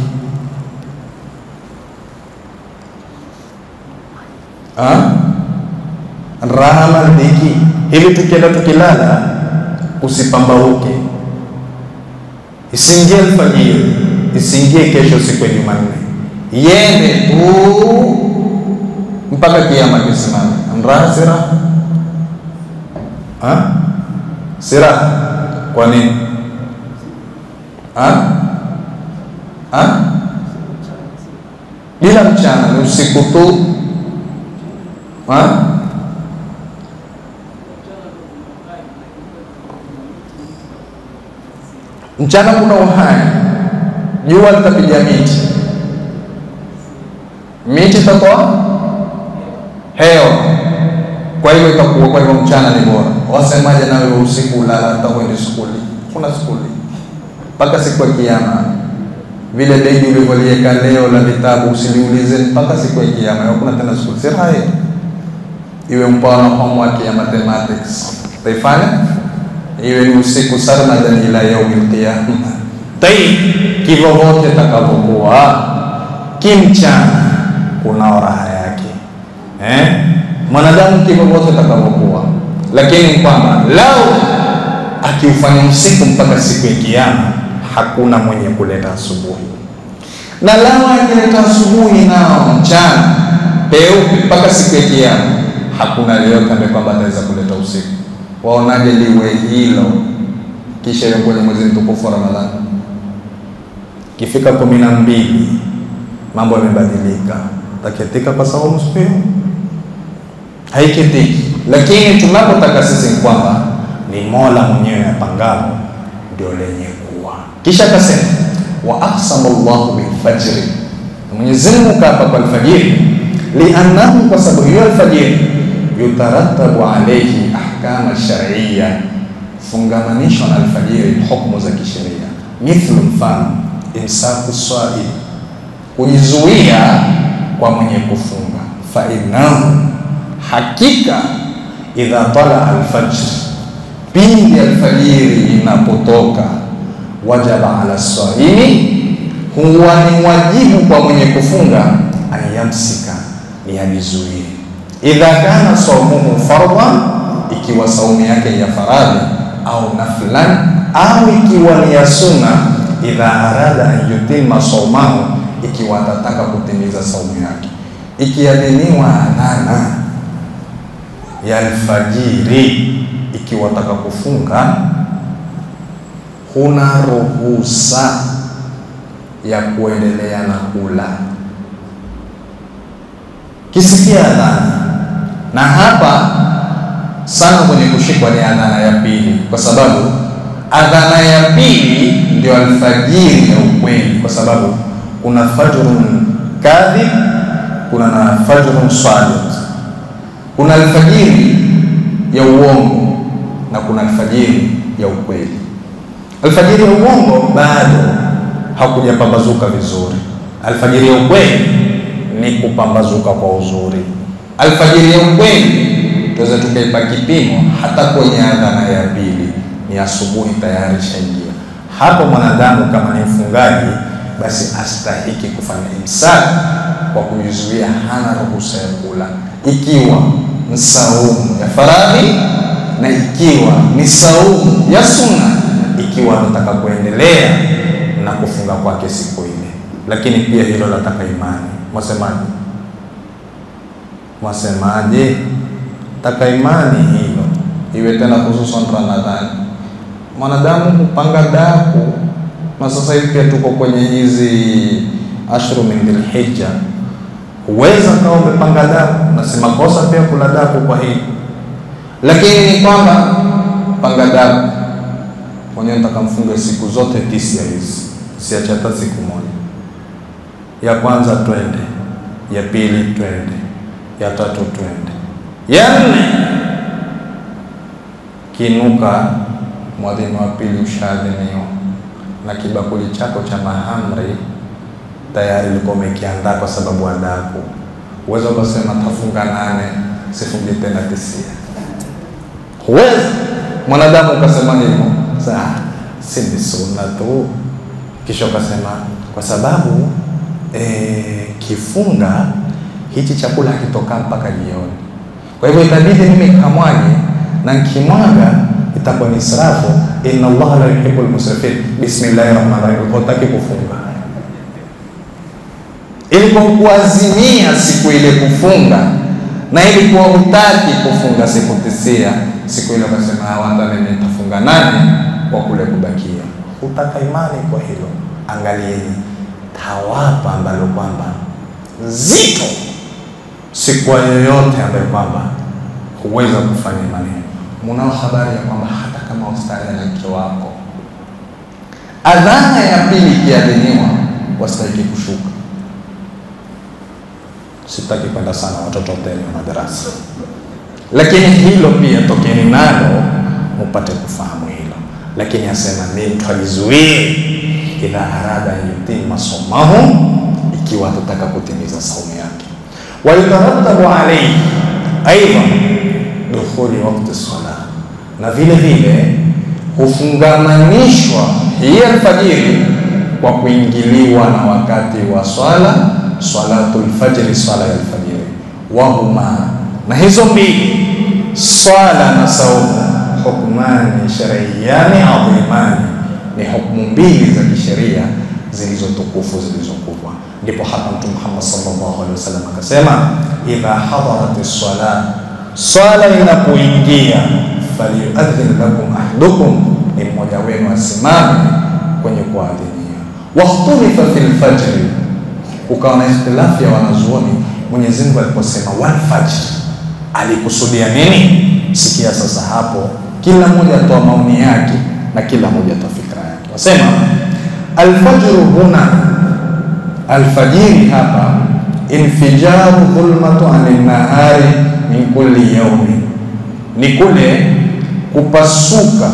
raha na dhiki hivi, tukienda tukilala, usipambauke, isiingie alfajiri, isiingie kesho siku ya Jumanne, yende tu mpaka Kiyama kisimame. Raha si raha, si raha. Kwa nini? Bila mchana ni usiku tu. Mchana kuna uhai, jua litapiga miti, miti itatoa hewa, kwa hivyo itakuwa, kwa hivyo mchana ni bora. Wasemaje nawe usiku ulala, hata uende skuli, kuna skuli mpaka siku ya Kiyama. Vile begi ulivyoliweka leo la vitabu usiliulize mpaka siku ya Kiyama, hakuna tena skuli. Si hai iwe mfano homework ya mathematics taifanya iwe ni usiku sarmadan ila yaumil qiyama. Tai kivyovyote takavyokuwa, kimchana kunao raha yake eh? mwanadamu kivyovyote atakavyokuwa, lakini kwamba lau akiufanya usiku mpaka siku ya Kiyama, hakuna mwenye kuleta asubuhi, na lau akileta asubuhi nao mchana peupe mpaka siku ya Kiyama, hakuna yeyote ambaye kwamba ataweza kuleta usiku. Waonaje liwe hilo? Kisha hiyo kwenye mwezi mtukufu wa Ramadhani kifika kumi na mbili mambo yamebadilika, taketika kwa saumu siku hiyo haikitiki. Lakini tunapotaka sisi ni kwamba ni Mola mwenyewe apangalo ndio lenye kuwa. Kisha akasema wa aqsama Allahu bilfajri, Mwenyezi Mungu kaapa kwa alfajiri, liannahu, kwa sababu hiyo alfajiri yutarattabu alayhi ahkama shar'iyya, fungamanishwa na alfajiri hukumu za kisheria, mithlu, mfano imsaku swaim, kujizuia kwa mwenye kufunga, fa innahu, hakika idha tala alfajr, pindi alfajiri inapotoka, wajaba ala swaimi, huwa ni wajibu kwa mwenye kufunga, anyamsika, ni ajizuie. Idha kana saumuhu fardhan, ikiwa saumu yake ya faradhi, au naflan, au ikiwa ni ya sunna idha arada an yutima saumahu, ikiwa atataka kutimiza saumu yake. Ikiadhiniwa adhana ya alfajiri, ikiwa ataka kufunga, huna ruhusa ya kuendelea na kula kisikia adhana. Na hapa sana kwenye kushikwa ni adhana ya pili, kwa sababu adhana ya pili ndio alfajiri ya ukweli, kwa sababu kuna fajrun kadhib, kuna na fajrun sadiq. Kuna alfajiri ya uongo na kuna alfajiri ya ukweli. Alfajiri ya uongo bado hakujapambazuka vizuri. Alfajiri ya ukweli ni kupambazuka kwa uzuri. Alfajiri ya ukweli tuweze tukaipa kipimo hata kwenye adhana ya pili ni asubuhi tayari shaingia hapo. Mwanadamu kama ni mfungaji, basi astahiki kufanya imsak kwa kujizuia, hana ruhusa ya kula, ikiwa ni saumu ya faradhi na ikiwa ni saumu ya sunna, ikiwa atataka kuendelea na kufunga kwake siku ile. Lakini pia hilo lataka imani. Mwasemaje? Mwasemaje? taka imani hilo iwe tena, hususan Ramadhani mwanadamu hupanga daku, na sasa hivi pia tuko kwenye hizi ashru min Dhulhijja, huweza kawa umepanga daku, na si makosa pia kula daku kwa hili, lakini ni kwamba panga daku mwenyewe, nataka mfunge siku zote tisa hizi, siache hata siku moja. Ya kwanza twende, ya pili twende, ya tatu twende, ya nne kinuka mwadhini wa pili ushadhiniwa na kibakuli chako cha mahamri tayari ulikuwa umekiandaa kwa sababu adaku. Uweza ukasema tafunga nane sifungi tena tisia, huwezi mwanadamu ukasema hivyo. Saa si ni sunna tu, kisha ukasema kwa sababu e, kifunga hichi chakula hakitokaa mpaka jioni, kwa hivyo itabidi mimi kamwaje na nkimwaga itakuwa ni israfu. inna Allah la yuhibbu al-musrifin. Bismillahir rahmanir rahim, hutaki kufunga ilikuwa kuazimia siku ile kufunga, na ilikuwa hutaki kufunga siku tisia, siku ile ukasema hawata mimi nitafunga nane kwa kule kubakia, hutaka imani kwa hilo. Angalieni tawapa ambalo kwamba zito, si kwa yoyote ambayo kwamba huweza kufanya maneno Munao habari ya kwamba hata kama ustari na mke wako, adhana ya pili ikiadhiniwa, wastahiki kushuka. Sitaki kwenda sana watoto tena madarasa, lakini hilo pia tokeni nalo mupate kufahamu hilo. Lakini asema ni mtu ajizuie, idha arada yutima somahu, ikiwa atataka kutimiza saumu yake, wayutarattabu alaihi aidha dukhuli wakti sala, na vile vile hufungamanishwa hii alfajiri kwa kuingiliwa na wakati wa swala salatul fajri, swala ya alfajiri. Wahuma, na hizo mbili swala na saumu, hukmani shar'iyani adhimani, ni hukumu mbili za kisheria zilizotukufu zilizokubwa. Ndipo hapa Mtume Muhammad sallallahu alaihi wasallam akasema, idha hadarat swala, swala inapoingia, falyuadhin lakum ahadukum, ni mmoja wenu asimame kwenye kuadhinia. Wakhtulifa fil fajri, ukawa na ikhtilafu ya wanazuoni. Mwenyezi Mungu aliposema wal fajr alikusudia nini? Sikia sasa hapo, kila mmoja atoa maoni yake na kila mmoja atoa fikra yake. Wasema alfajru huna, alfajiri hapa, infijaru dhulmatu anin nahari min kulli yaumi, ni kule kupasuka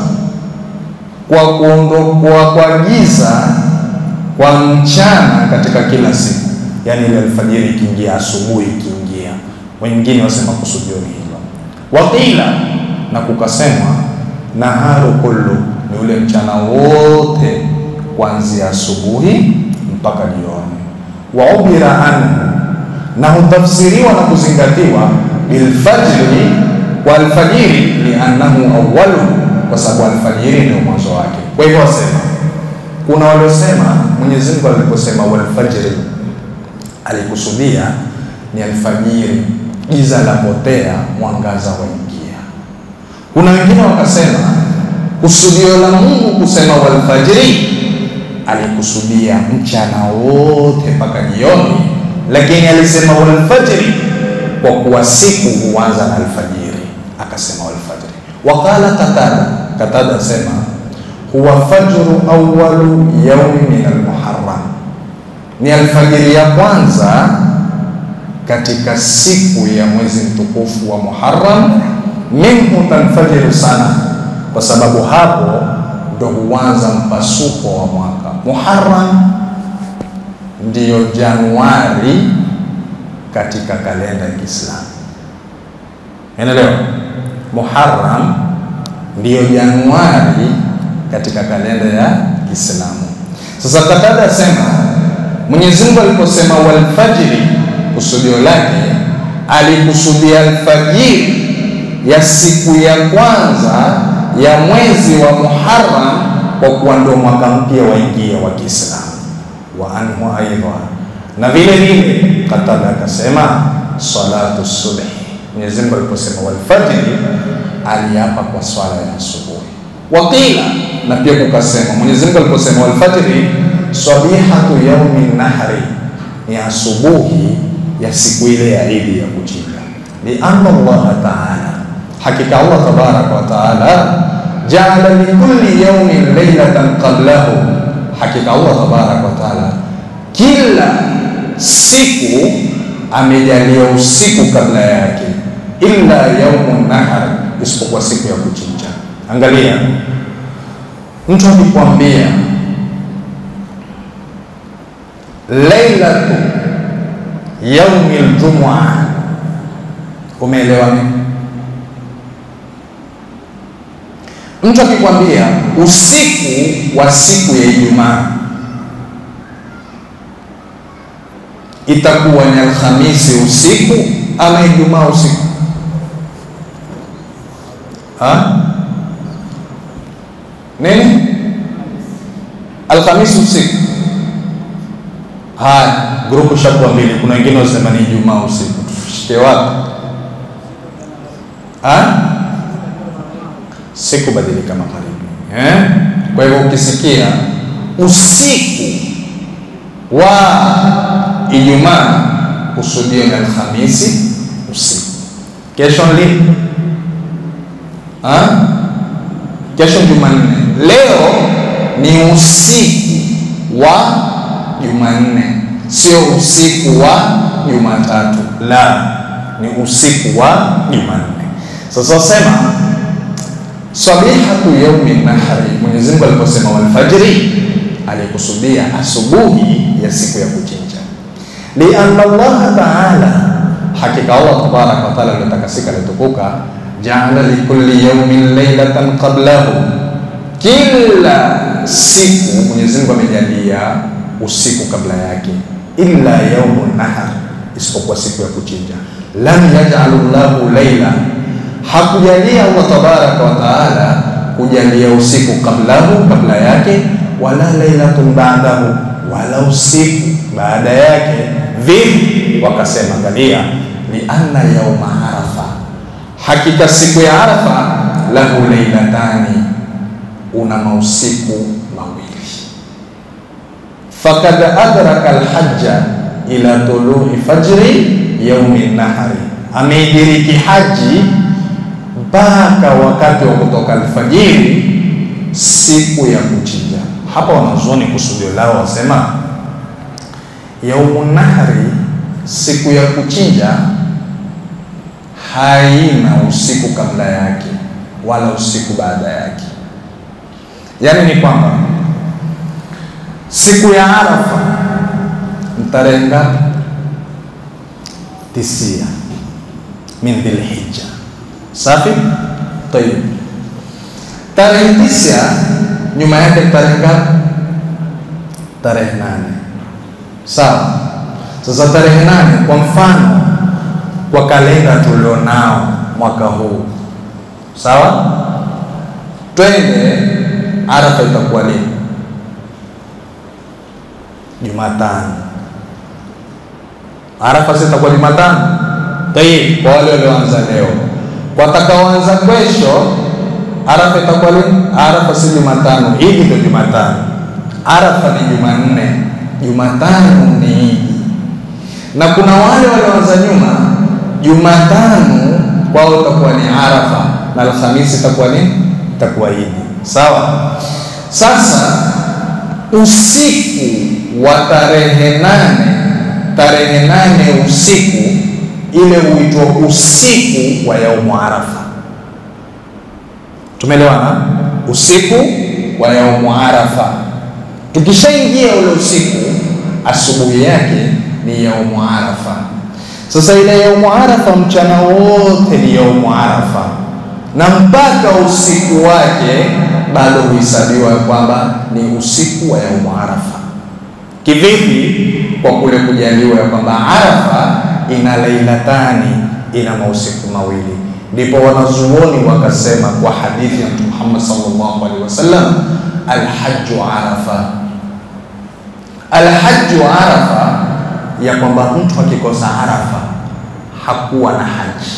kwa kuondokwa kwa giza kwa mchana katika kila siku, yaani ile alfajiri ikiingia, asubuhi ikiingia. Wengine wasema kusudio ni hilo. Waqila, na kukasemwa naharu kullu, ni ule mchana wote kuanzia asubuhi mpaka jioni. Wa ubira anhu, na hutafsiriwa na kuzingatiwa bilfajri, kwa alfajiri, liannahu awwalu, kwa sababu alfajiri ndio mwanzo wake. Kwa hivyo wasema, kuna waliosema Mwenyezi Mungu aliposema walfajri alikusudia ni alfajiri, giza la potea, mwangaza waingia. Kuna wengine wakasema kusudio la Mungu kusema walfajri alikusudia mchana wote mpaka jioni, lakini alisema walfajri kwa kuwa siku huanza na alfajiri, akasema walfajri. Waqala Qatada, Qatada asema huwa fajru awwalu yaumi min almuharram, ni alfajiri ya kwanza katika siku ya mwezi mtukufu wa Muharram. Minhu tanfajiru sana, kwa sababu hapo ndo huanza mpasuko wa mwaka. Muharram ndiyo Januari katika kalenda ya Kiislamu, unaelewa? Muharram ndiyo Januari katika kalenda ya Kiislamu. Sasa Qatada asema Mwenyezi Mungu aliposema walfajiri, kusudio lake alikusudia alfajiri ya siku ya kwanza ya mwezi wa Muharram, kwa kuwa ndio mwaka mpya waingia wa Kiislamu. Wa anhu aidha, na vile vile Qatada akasema salatu subhi. Mwenyezi Mungu aliposema walfajiri, aliapa kwa swala ya asubuhi. Waqila, na pia kukasema Mwenyezi Mungu aliposema walfajri, sabihatu yaumi nahri, ni asubuhi ya siku ile ya Idi ya kuchinja. Lianna Allah taala, hakika Allah tabaraka wa taala jaala likulli yaumin lailatan qablahu, hakika Allah tabaraka wa taala kila siku amejalia usiku kabla yake, illa yaumu nahar, isipokuwa siku ya kuchinja. Angalia, mtu akikwambia lailatu yaumi ljumua, umeelewa nini? Mtu akikwambia usiku wa siku ya Ijumaa itakuwa ni Alhamisi usiku ama Ijumaa usiku ha? Nini? Alhamisi usiku. Haya, grupu shakuwa mbili. Kuna wengine wasema ni Ijumaa usiku. Tushike wapi? Ha? Siku badilika magharibi eh? Kwa hivyo ukisikia usiku wa Ijumaa kusudio ni Alhamisi usiku. Kesho lini? Ha? Kesho Jumanne. Leo ni usiku wa Jumanne, sio usiku wa Jumatatu. La, ni usiku wa Jumanne. Sasa sema sabihatu yaumi nahri, Mwenyezi Mungu aliposema walfajri, alikusudia asubuhi ya siku ya kuchinja. Lianna Allah taala, hakika Allah tabaraka wa taala aliotakasika alitukuka jaala likulli yaumin lailatan qablahu, kila siku Mwenyezi Mungu amejalia usiku kabla yake. illa yaumu nahar, isipokuwa siku ya kuchinja. Lam yajalu llahu laila, hakujalia Allah tabaraka wa taala kujalia usiku kablahu, kabla yake, wala lailatun ba'dahu, wala usiku baada yake. Vipi? Wakasema, angalia, lianna yauma arafa, hakika siku ya Arafa lahu lailatani, una mausiku mawili. Fakad adraka alhajja ila tului fajri yaumi nahari, ameidiriki haji mpaka wakati wa kutoka alfajiri siku ya kuchinja. Hapa wanazuoni kusudio lao wasema yaumu nahari, siku ya kuchinja haina usiku kabla yake wala usiku baada yake. Yaani ni kwamba siku ya Arafa ni tarehe ngapi? Tisia min Dhilhijja. Safi, tayib. Tarehe tisia nyuma yake tarehe ngapi? Tarehe nane. Sawa. Sasa tarehe nane, kwa mfano, kwa kalenda tulionao mwaka huu, sawa, twende Arafa itakuwa lini? Jumatano. Arafa si itakuwa Jumatano? Tayib, kwa wale walioanza leo, kwa watakaoanza kesho, Arafa itakuwa lini? Arafa si Jumatano, Idi ndio Jumatano. Arafa ni Jumanne, Jumatano ni Idi. Na kuna wale walioanza nyuma, Jumatano kwao itakuwa ni Arafa na Alhamisi itakuwa nini? Itakuwa Idi. Sawa. Sasa usiku wa tarehe nane, tarehe nane usiku ile huitwa usiku wa yaumu Arafa. Tumeelewana? Usiku wa yaumu Arafa. Tukishaingia ule usiku, asubuhi yake ni yaumu Arafa. Sasa ile yaumu Arafa, mchana wote ni yaumu Arafa, na mpaka usiku wake bado huhesabiwa kwamba ni usiku wa yaumu Arafa. Kivipi? Kwa kule kujaliwa ya kwamba Arafa ina lailatani, ina mausiku mawili. Ndipo wanazuoni wakasema kwa hadithi ya Mtume Muhammad sallallahu alaihi wasallam, alhaju arafa, alhaju arafa, ya kwamba mtu akikosa Arafa hakuwa na haji.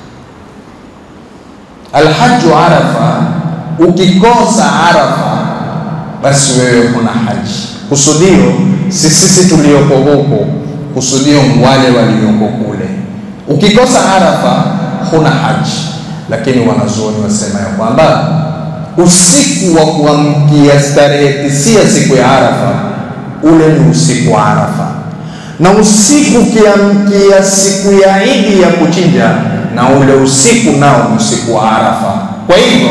Alhaju arafa, ukikosa Arafa basi wewe huna haji. Kusudio si sisi tulioko huko, kusudio wale walioko kule. Ukikosa Arafa huna haji, lakini wanazuoni wasema ya kwamba usiku wa kuamkia starehe tisia siku ya Arafa, ule ni usiku wa Arafa, na usiku ukiamkia siku ya Idi ya kuchinja, na ule usiku nao ni usiku wa Arafa. Kwa hivyo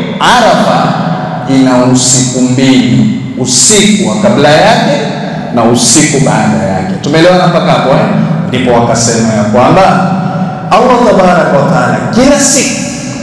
Arafa ina usiku mbili, usiku wa kabla yake na usiku baada yake. Tumeelewana mpaka hapo eh? Ndipo wakasema ya kwamba Allah tabaraka wa taala kila siku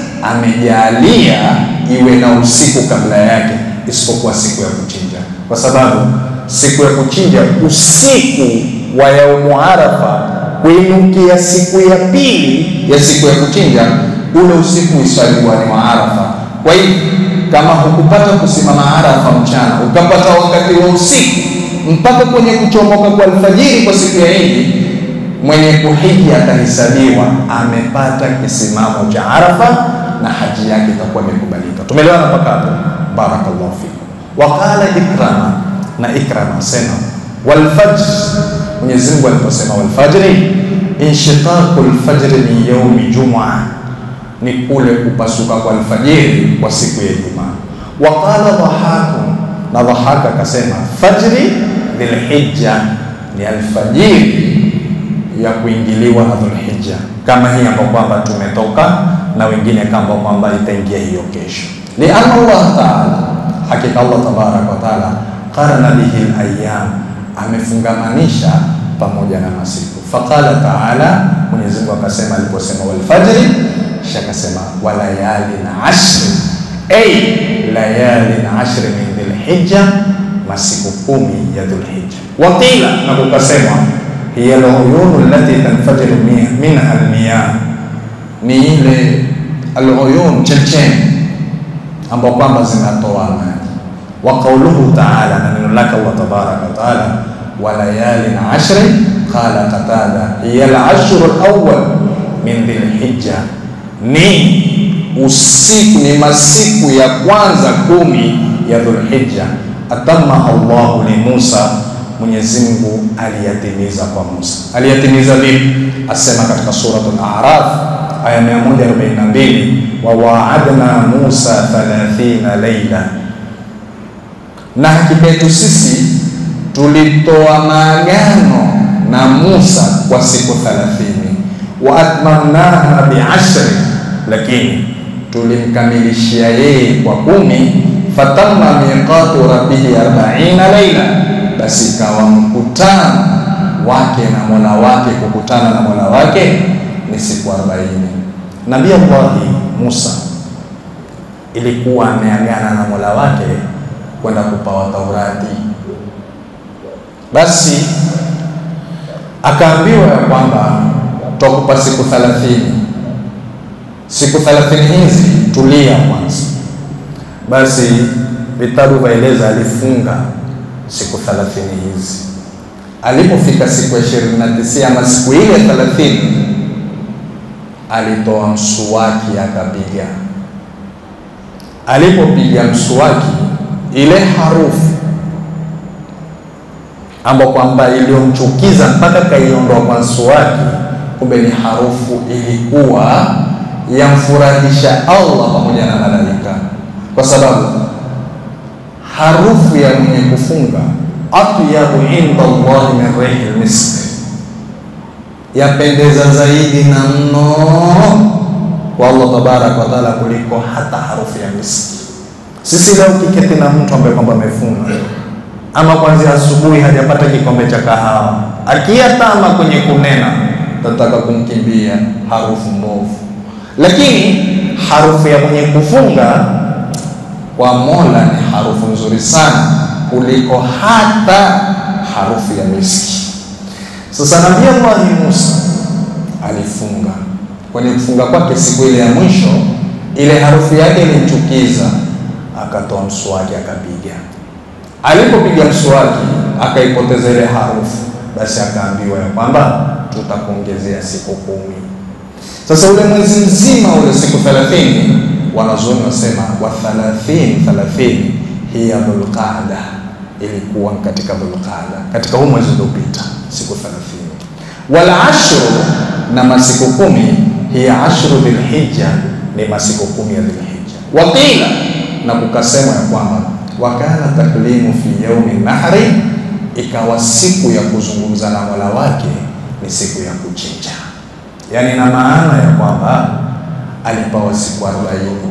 amejalia iwe na usiku kabla yake, isipokuwa siku ya kuchinja, kwa sababu siku ya kuchinja usiku wa yaumu Arafa kuinukia siku ya pili ya siku ya kuchinja, ule usiku iswaliwa ni wa Arafa. Kwa hiyo kama hukupata kusimama Arafa mchana, ukapata wakati wa usiku mpaka kwenye kuchomoka kwa alfajiri kwa siku ya Idi, mwenye kuhiji atahesabiwa amepata kisimamo cha Arafa na haji yake itakuwa imekubalika. Tumeelewana mpaka hapo? Barakallahu fikum. Waqala Ikrama, na Ikrama asema walfajr, Mwenyezi Mungu aliposema walfajri, inshiqaqu lfajri min yaumi jumua, ni kule kupasuka kwa alfajiri kwa siku ya Ijumaa. Waqala Dhahaku, na Dhahaka akasema fajri dhilhijja, ni alfajiri ya kuingiliwa na Dhulhijja, kama hii ambayo kwamba tumetoka na wengine kama kwamba itaingia hiyo kesho. Lianna Allah taala, hakika Allah tabaraka wa taala qarana bihi alayam, amefungamanisha pamoja na masiku. Faqala taala, Mwenyezi Mungu akasema aliposema walfajri, kisha akasema walayalin ashri, ay layalin ashri min dhilhijja, masiku kumi ya Dhulhijja. Waqila, na kukasemwa hiya al-uyunu allati tanfajiru minha al-miyah, ni ile al-uyun checheni ambao kwamba zinatoa maji. Wa qauluhu ta'ala, na neno lake Allah tabaraka wa taala, wa layalin ashri, qala Qatada hiya al-ashru al-awwal min Dhilhijja, ni usiku ni masiku ya kwanza kumi ya Dhulhijja. Atama Allahu li Musa, Mwenyezi Mungu aliyatimiza kwa Musa. Aliyatimiza vipi? Asema katika suratul A'raf aya 142, wa waadna Musa 30 laila, na hakika yetu sisi tulitoa maagano na Musa kwa siku 30, wa atmamnaha bi'ashri, lakini tulimkamilishia yeye kwa kumi. Fatamma miqatu rabbihi arbaina laila, basi ikawa mkutano wake na mola wake, kukutana na mola wake ni siku 40. Nabii Allahi Musa ilikuwa ameagana na mola wake kwenda kupawa Taurati, basi akaambiwa ya kwamba tutakupa siku 30 siku 30 hizi tulia kwanza. Basi vitabu vaeleza alifunga siku 30 hizi. Alipofika siku ya 29 ama siku ile 30, alitoa msuwaki akapiga. Alipopiga msuwaki, ile harufu ambayo kwamba iliyomchukiza mpaka kaiondoa kwa msuwaki, kumbe ni harufu ilikuwa yamfurahisha Allah pamoja na malaika, kwa sababu harufu ya mwenye kufunga atyabu inda Allahi min rihi misk, yapendeza zaidi na mno kwa Allah tabaraka wa taala kuliko hata harufu ya miski. Sisi leo kiketi na mtu ambaye kwamba amefunga ama kwanzia asubuhi hajapata kikombe cha kahawa, akiyatama kwenye kunena, tataka kumkimbia harufu mbovu lakini harufu ya mwenye kufunga kwa Mola ni harufu nzuri sana kuliko hata harufu ya miski. Sasa Nabii Allah Musa alifunga, kwenye kufunga kwake siku ile ya mwisho, ile harufu yake ilimchukiza, akatoa mswaki akapiga. Alipopiga mswaki akaipoteza ile harufu, basi akaambiwa ya kwamba tutakuongezea siku kumi. Sasa ule mwezi mzima ule siku 30 wanazuoni wasema wa 30 30 hiya Dhulqaada, ilikuwa katika Dhulqaada, katika huu mwezi uliopita siku 30. Wal ashru, na masiku kumi, hiya ashru Dhilhijja, ni masiku kumi ya Dhilhijja. Waqila, na kukasema ya kwamba wakana taklimu fi yaumi nahri, ikawa siku ya kuzungumza na Mola wake ni siku ya kuchinja yaani na maana ya kwamba alipawa siku 40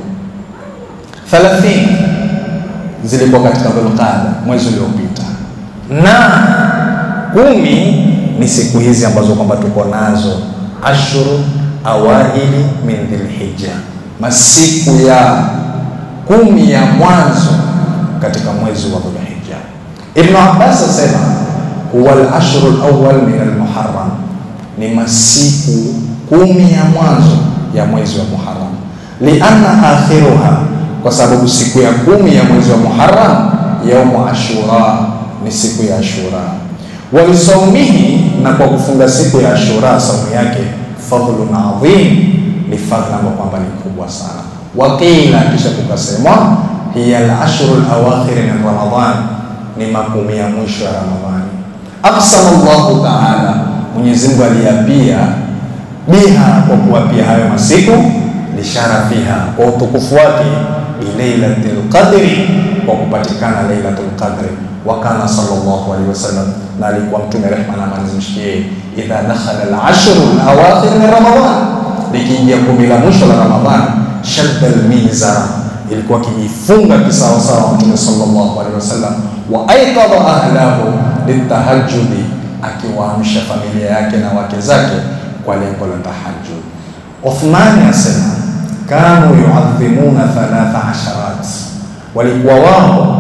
30 zilikuwa katika Dhulqaada mwezi uliopita, na kumi ni siku hizi ambazo kwamba tuko nazo ashuru awaili min Dhilhijja, masiku ya kumi ya mwanzo katika mwezi wa Dhulhijja. Ibn Abbas asema huwa al-ashru al-awwal min al-Muharram ni masiku kumi ya mwanzo ya mwezi wa Muharram, lianna akhiruha, kwa sababu siku ya kumi ya mwezi wa Muharram yaumu Ashura, ni siku ya Ashura. Walisaumihi, na kwa kufunga siku ya Ashura saumu yake fadhlun adhim, ni fadhila ambayo kwamba ni kubwa sana. Waqila, kisha kukasemwa hiya al-ashru al-awakhir min Ramadhan, ni makumi ya mwisho ya Ramadhani. Aqsama Allahu ta'ala Mwenyezi Mungu aliapia biha, kwa kuapia hayo masiku, lisharafiha, kwa utukufu wake, bilailatil qadri, kwa kupatikana lailatul qadri. Wa kana sallallahu alaihi wasallam, na alikuwa Mtume rehma na amani zimshikie, idha dakhala al-ashru al-awakhir min Ramadan, likiingia kumi la mwisho la Ramadhan, shadda al-mizara, ilikuwa kijifunga kisawasawa Mtume sallallahu alaihi wasallam, wa aiqadha ahlahu litahajjudi akiwaamsha familia yake na wake zake kwa lengo la tahajjud. Uthmani asema kanu yuadhimuna thalatha asharat, walikuwa wao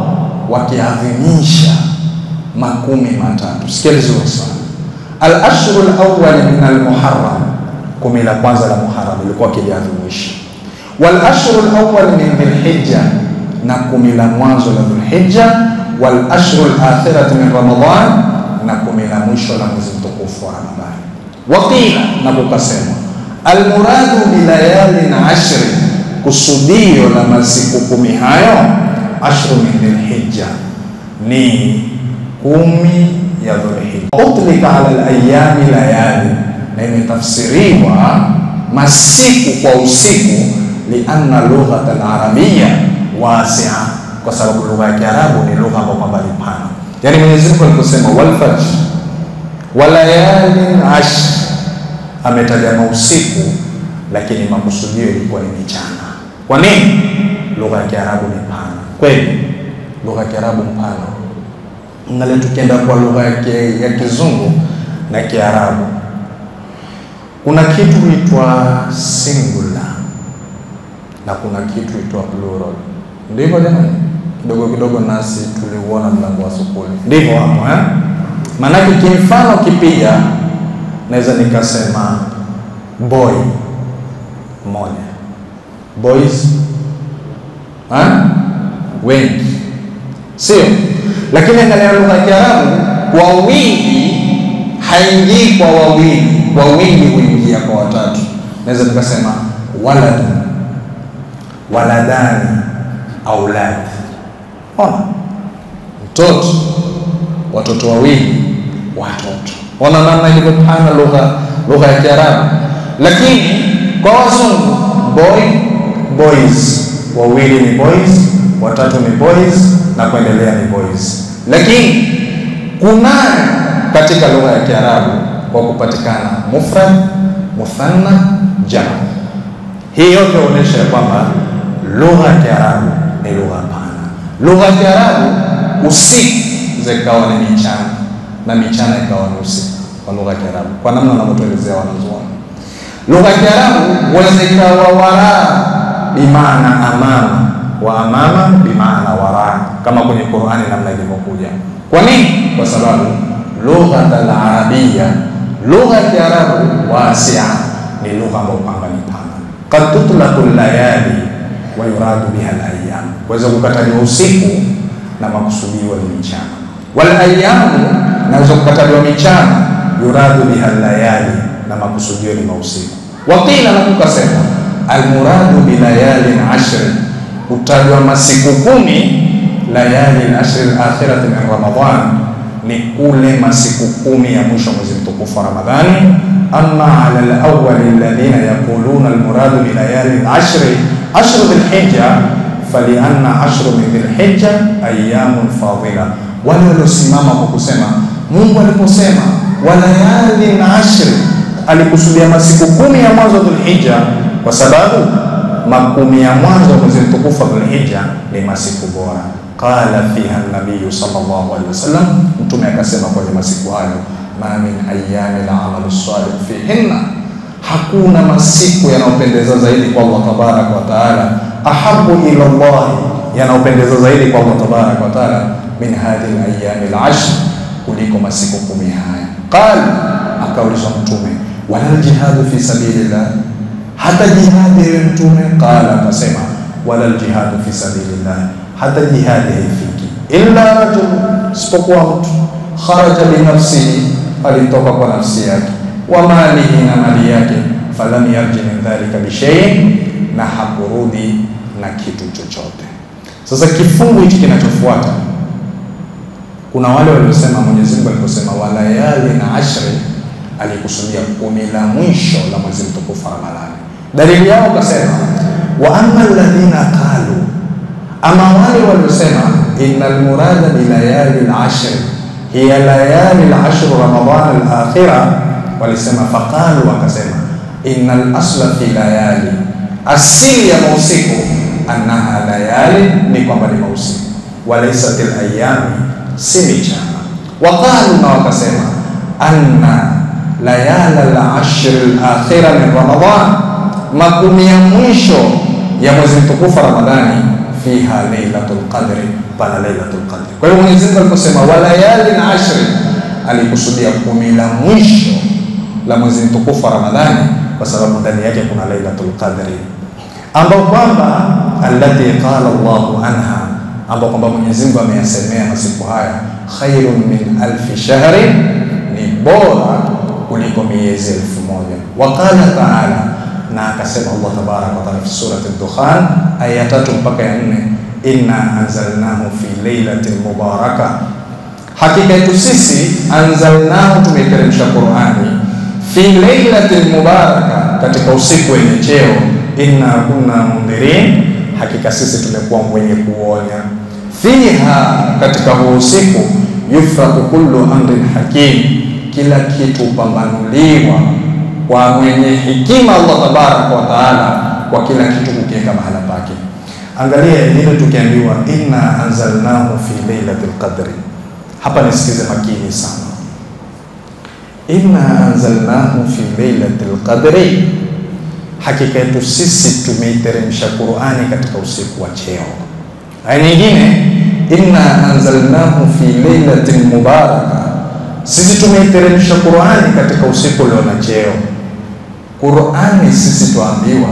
wakiadhimisha makumi matatu. Sikia vizuri sana, al-ashru al-awwal min al-muharram, kumi la kwanza la Muharram ilikuwa kiliadhimisha, wal ashru al-awwal min dhilhijja, na kumi la mwanzo la Dhulhijja, wal ashru al-akhirati min Ramadan, na kumi la mwisho la mwezi mtukufu wa Ramadhani. Waqila, na kukasema almuradu bilayalin ashri, kusudio la masiku kumi hayo ashru min dhilhijja ni kumi ya Dhulhijja. Utlika ala alayami layali, na imetafsiriwa masiku kwa usiku, lianna lughata alarabia wasia, kwa sababu lugha ya Kiarabu ni lugha ambayo kwamba ni pana. Yani Mwenyezi Mungu aliposema walfajr walayalin ashr, ametaja mausiku, lakini makusudio ilikuwa ni michana. Kwa nini? Lugha ya Kiarabu ni pana kweli, lugha ya Kiarabu mpana Angalia, tukienda kwa lugha ya Kizungu na Kiarabu, kuna kitu huitwa singular na kuna kitu huitwa plural. Ndivyo jamani, kidogo kidogo nasi tuliuona mlango wa sukuli, ndivyo hapo eh? Maanake kimfano kipiga, naweza nikasema boy moja, boys eh? wengi, sio lakini angalia lugha ya Kiarabu kwa wingi haingii kwa wawili, kwa wingi huingia kwa watatu. Naweza nikasema walad, waladani, aulad. Ona mtoto, watoto wawili, watoto. Ona namna ilivyopana lugha lugha ya Kiarabu. Lakini kwa wazungu boy, boys, wawili ni boys, watatu ni boys na kuendelea ni boys. Lakini kunayo katika lugha ya Kiarabu kwa kupatikana mufrad, muthanna, jamu. Hii yote huonyesha ya kwamba lugha ya Kiarabu ni lugha pana. Lugha ya Kiarabu usiku zikawa ni michana na michana ikawa ni usiku kwa lugha ya Kiarabu, kwa namna wanavyotuelezea wanazuoni. Lugha ya Kiarabu huweza ikawa waraa bimaana amama wa amama bimaana wara, kama kwenye Qur'ani namna ilivyokuja. Kwa nini? Kwa sababu lugha al-arabia, lugha ya Kiarabu wasia, ni lugha ambayo kwamba ni pana. Qad tutlaqu layali wa yuradu biha al-ayyam, kuweza kukataliwa usiku na makusudiwa ni michana. Wal ayyamu, naweza kukataliwa michana, yuradu biha layali, na makusudio ni mausiku. Waqila, na kukasema almuradu bilayalin ashri utajwa masiku kumi, layali al-ashri al-akhirati min Ramadhan, ni kule masiku kumi ya mwisho mwezi mtukufu wa Ramadhani. Amma ala al-awwal alladhina yaquluna al-muradu bi layali al-ashri ashru dhil-hijja falianna ashru min dhil-hijja ayyamun fadila, wale waliosimama kwa kusema Mungu aliposema wa layali al-ashri alikusudia masiku kumi ya mwanzo dhul-hijja kwa sababu makumi ya mwanzo mwezi mtukufu wa Dhulhijja ni masiku bora. Qala fiha nabiyu sallallahu alaihi wasallam, Mtume akasema kwenye masiku hayo, ma min ayami al-amalu salih fihinna, hakuna masiku yanayopendeza zaidi kwa Allah tabaraka wa taala, ahabu ila Allah, yanayopendeza zaidi kwa Allah tabaraka wa taala min hadhihi al-ayami al-ashr, kuliko masiku kumi haya. Qala, akaulizwa Mtume, wala jihadu fi sabilillah hata jihadi ewe Mtume? Qala, akasema wala ljihadu fi sabilillah, hata jihadi haifiki illa rajul, isipokuwa mtu kharaja binafsihi, alitoka kwa nafsi yake, wa malihi, na mali yake, falam yarji min dhalika bishaiin, na hakurudi na kitu chochote. Sasa kifungu hichi kinachofuata, kuna wale waliosema Mwenyezi Mungu aliposema walayali na ashri, alikusudia kumi la mwisho la mwezi mtukufu wa Ramadhani. Dalili yao kasema wa amma alladhina qalu, ama wale waliosema innal murada bi layali al-ashr hiya layali al-ashr Ramadhan al-akhira, walisema faqalu, wakasema innal asla fi layali, asili ya mausiku annaha layali, ni kwamba ni mausiku, walaysat al-ayami, si michana. Waqalu, na wakasema anna layala al-ashr al-akhira min Ramadhan makumi ya mwisho ya mwezi mtukufu Ramadhani, fiha lailatul qadri, pana lailatul qadri. Kwa hiyo Mwenyezi Mungu aliposema walayalin ashri, alikusudia kumi la mwisho la mwezi mtukufu wa Ramadhani, kwa sababu ndani yake kuna lailatul qadri, ambao kwamba allati qala Allahu anha, ambao kwamba Mwenyezi Mungu ameyasemea masiku haya, khairun min alfi shahrin, ni bora kuliko miezi elfu moja. Waqala taala na akasema Allah tabaraka wa taala fi surati Dukhan aya ya tatu mpaka ya nne, inna anzalnahu fi lailatin mubaraka, hakika yetu sisi anzalnahu, tumeiteremsha Qurani fi lailatin mubaraka, katika usiku wenye cheo. Inna kunna mundhirin, hakika sisi tumekuwa mwenye kuonya. Fiha, katika huo usiku, yufraku kullu amrin hakim, kila kitu upambanuliwa kwa mwenye hikima Allah tabaraka wa taala, kwa kila kitu kukiweka mahala pake. Angalia ile tukiambiwa inna anzalnahu fi lailatul qadri, hapa nisikize makini sana. Inna anzalnahu fi lailatul qadri, hakika yetu sisi tumeiteremsha Qur'ani katika usiku wa cheo. Aya nyingine inna anzalnahu fi lailatin mubaraka, sisi tumeiteremsha Qur'ani katika usiku ulio na cheo. Qur'ani sisi tuambiwa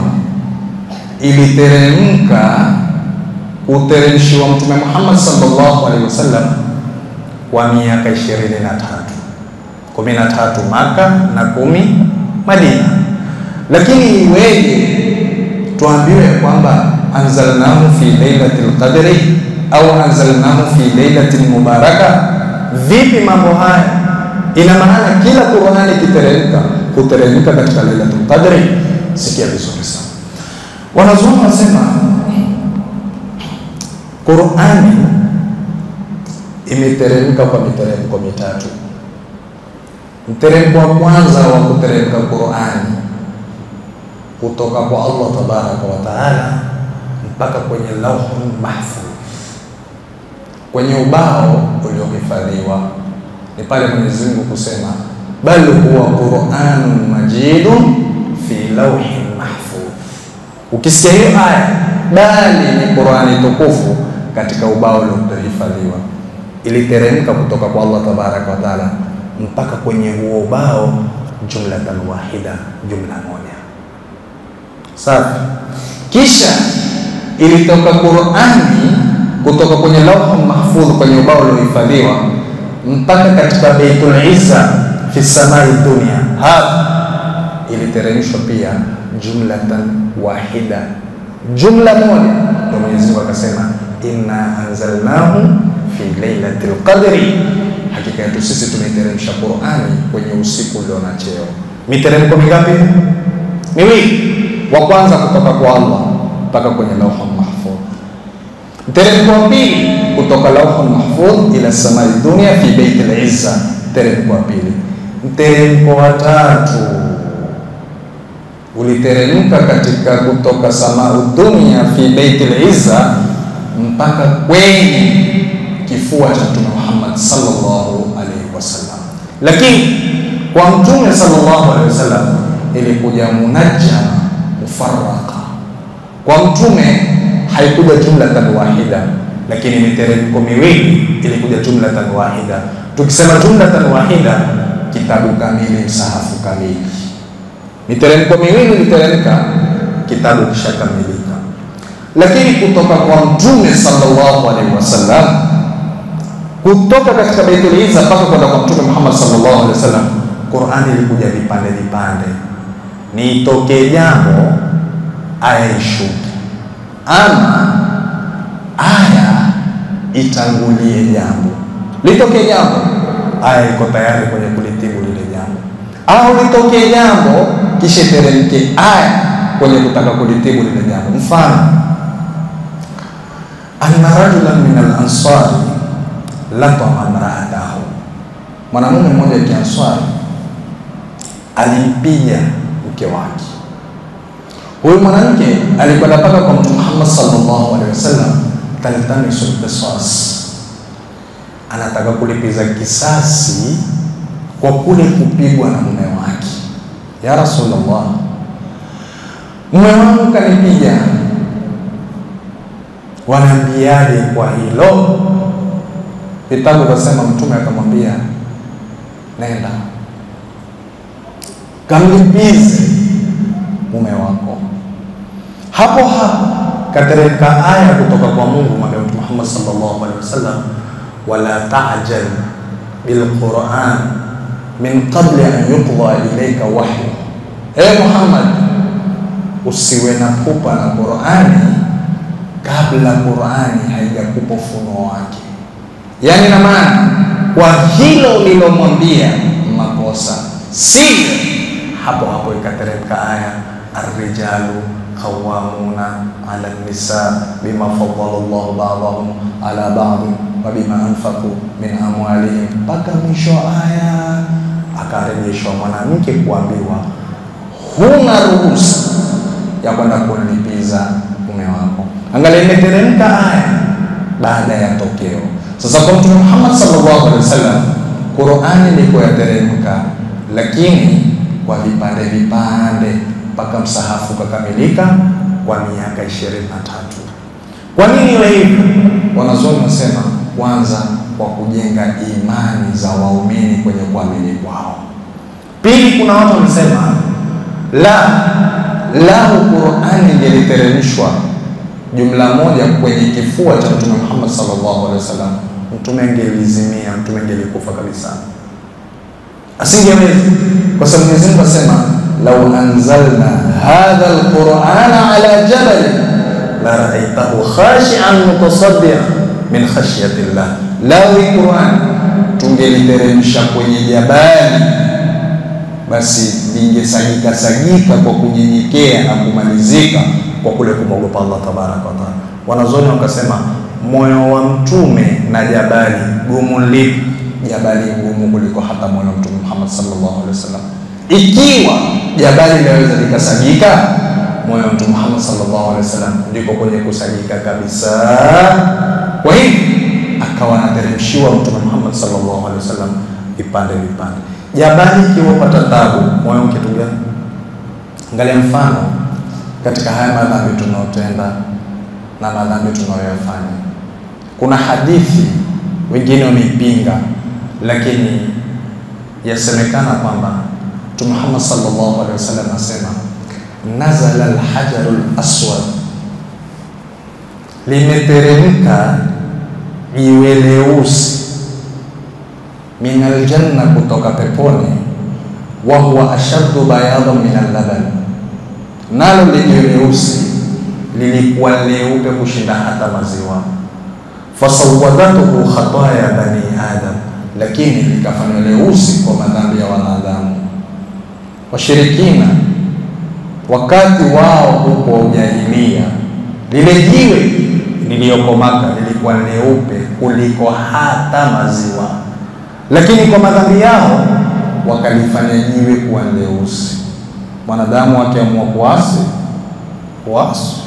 iliteremka kuteremshiwa Mtume Muhammad sallallahu alaihi wasallam kwa miaka ishirini na tatu kumi na tatu Maka na kumi Madina, lakini iweje tuambiwe kwamba anzalnahu fi lailatil qadri au anzalnahu fi lailatin mubaraka? Vipi mambo haya? Ina maana kila Qur'ani ikiteremka kuteremka katika lailatul qadri. Sikia vizuri sana, wanazuoni wasema Qur'ani imeteremka kwa miteremko mitatu. Mteremko wa kwanza wa kuteremka Qur'ani kutoka kwa Allah tabaraka wa taala mpaka kwenye lauhul mahfudh, kwenye ubao uliohifadhiwa, ni pale Mwenyezi Mungu kusema bal huwa Qur'anun majidun fi lauhin mahfudh. Ukisikia hiyo aya, bali ni Qur'ani tukufu katika ubao uliohifadhiwa, iliteremka kutoka kwa Allah tabaraka wa taala mpaka kwenye huo ubao jumlatan wahida, jumla moja. Safi. Kisha ilitoka Qur'ani kutoka kwenye lauhul mahfudh, kwenye ubao uliohifadhiwa mpaka katika Baitul Izza fi samai dunia, hapa iliteremshwa pia jumlatan wahida, jumla moja. Ndio Mwenyezi Mungu akasema inna anzalnahu fi lailatul qadri hakika yetu sisi tumeiteremsha Qur'ani kwenye usiku ulio na cheo. Miteremko mingapi? Miwili. Wa kwanza kutoka kwa Allah mpaka kwenye lauhul mahfudh. Mteremko wa pili kutoka lauhul mahfudh ila samai dunia fi baitil izza. Mteremko wa pili. Mteremko wa tatu uliteremka katika kutoka samau dunia fi baitil izza mpaka kwenye kifua cha Mtume Muhammad sallallahu alaihi wasallam. Lakini kwa Mtume sallallahu alaihi wasallam ilikuja munajjama mufarraqa. Kwa Mtume haikuja jumlatan wahida, lakini miteremko miwili ilikuja jumlatan wahida. Tukisema jumlatan wahida, kitabu kamili, msahafu kamili. Miteremko miwili iliteremka, kitabu kishakamilika. Lakini kutoka kwa Mtume sallallahu alaihi wasallam kutoka katika Baitul Izza mpaka kwenda kwa Mtume Muhammad sallallahu alaihi wasallam, Qur'ani ilikuja vipande vipande, ni itokee jambo aya ishuke, ama aya itangulie jambo. Litokee jambo, aya iko tayari kwenye kulitibu lile jambo, au litokee jambo kisha teremke aya kwenye kutaka kulitibu lile jambo. Mfano, anna rajulan min al-ansari latama mraatahu, mwanamume mmoja kianswari alimpiga mke wake. Huyu mwanamke alikwenda mpaka kwa Mtume Muhammad sallallahu alaihi wasallam, taltamisul qisas, anataka kulipiza kisasi kwa kule kupigwa na mume wake. Ya Rasulullah, mume wangu kanipiga, wanaambiaje kwa hilo? Vitabu vyasema, Mtume akamwambia nenda kamlipize mume wako. Hapo hapo kateremka aya kutoka kwa Mungu mwambia Mtume Muhammad sallallahu alaihi wasallam, wala ta'jal bilquran min qabli an yuqda ilayka wahyu, e Muhammad, usiwe na pupa na Qurani kabla Qurani haijakupa ufunuo wake. Yani na maana kwa hilo ulilomwambia makosa sivyo, hapo hapo ikateremka aya arrijalu qawwamuna ala nisa bima faddala Allahu ba'dahum ala ba'd wa bima anfaqu min amwalihim, mpaka mwisho aya akarejeshwa mwanamke kuambiwa huna ruhusa ya kwenda kumlipiza mume wako. Angalia, imeteremka aya baada ya tokeo. Sasa kwa Mtume Muhammad sallallahu alaihi wasallam, Qur'ani ilikuwa yateremka, lakini kwa vipande vipande mpaka msahafu ukakamilika kwa miaka ishirini na tatu. Kwa nini iwe hivyo? Wanazuoni wasema kwanza, kwa kujenga imani za waumini kwenye kuamini kwao. Pili, kuna watu wamesema la lahu Qur'ani ingeliteremshwa jumla moja kwenye kifua cha Mtume Muhammad sallallahu alaihi wasallam, mtume angelizimia, mtume angelikufa kabisa, asingeweza, kwa sababu Mwenyezi Mungu asema lau anzalna hadha alqur'ana ala jabal la ra'aytahu khashi'an mutasaddian min khashyati llah, lau Qur'an tungeliteremsha kwenye jabali basi lingesagika sagika kwa kunyenyekea na kumalizika kwa kule kumwogopa Allah tabaraka wa taala. Wanazoni wakasema moyo wa mtume na jabali gumu lipi? Jabali gumu kuliko hata moyo wa Mtume Muhammad sallallahu alaihi wasallam. Ikiwa jabali linaweza likasagika, moyo wa Mtume Muhammad sallallahu alaihi wasallam ndiko kwenye kusagika kabisa. Kwa hiyo akawa anateremshiwa Mtume Muhammad sallallahu alaihi wasallam vipande vipande jabali ikiwapata tabu, moyo ukitulia. Angalia mfano katika haya madhambi tunaotenda na madhambi tunayoyafanya. Kuna hadithi wengine wameipinga, lakini yasemekana kwamba Mtume Muhammad sallallahu alaihi wasallam asema, nazala alhajaru laswad, limeteremka jiwe leusi min aljanna, kutoka peponi. wa huwa ashaddu bayadan min allaban, nalo lenye leusi lilikuwa leupe kushinda hata maziwa. fasawadatuhu khataya bani adam, lakini likafanywa leusi kwa madhambi ya wanadamu. Washirikina wakati wao huko ujahilia, lile jiwe liliyoko Maka lilikuwa leupe kuliko hata maziwa lakini kwa madhambi yao wakalifanya jiwe kuwa leusi. Mwanadamu akiamua kuasi kuasi,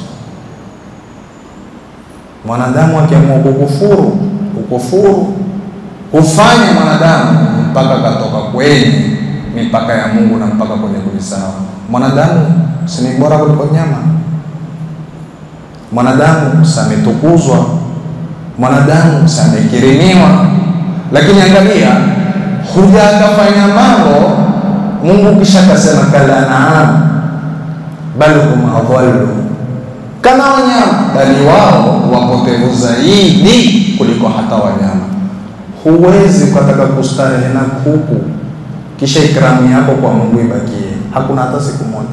mwanadamu akiamua kukufuru ukufuru, hufanya mwanadamu mpaka katoka kwenye mipaka ya Mungu na mpaka kwenye kujisahau. Mwanadamu si ni bora kuliko nyama? Mwanadamu sametukuzwa, mwanadamu samekirimiwa lakini angalia, huja akafanya mambo Mungu kisha akasema kala naam bal hum adhallu, kama wanyama, bali wao wapotevu zaidi kuliko hata wanyama. Huwezi ukataka kustarehe na kuku kisha ikramu yako kwa Mungu ibakie, hakuna hata siku moja.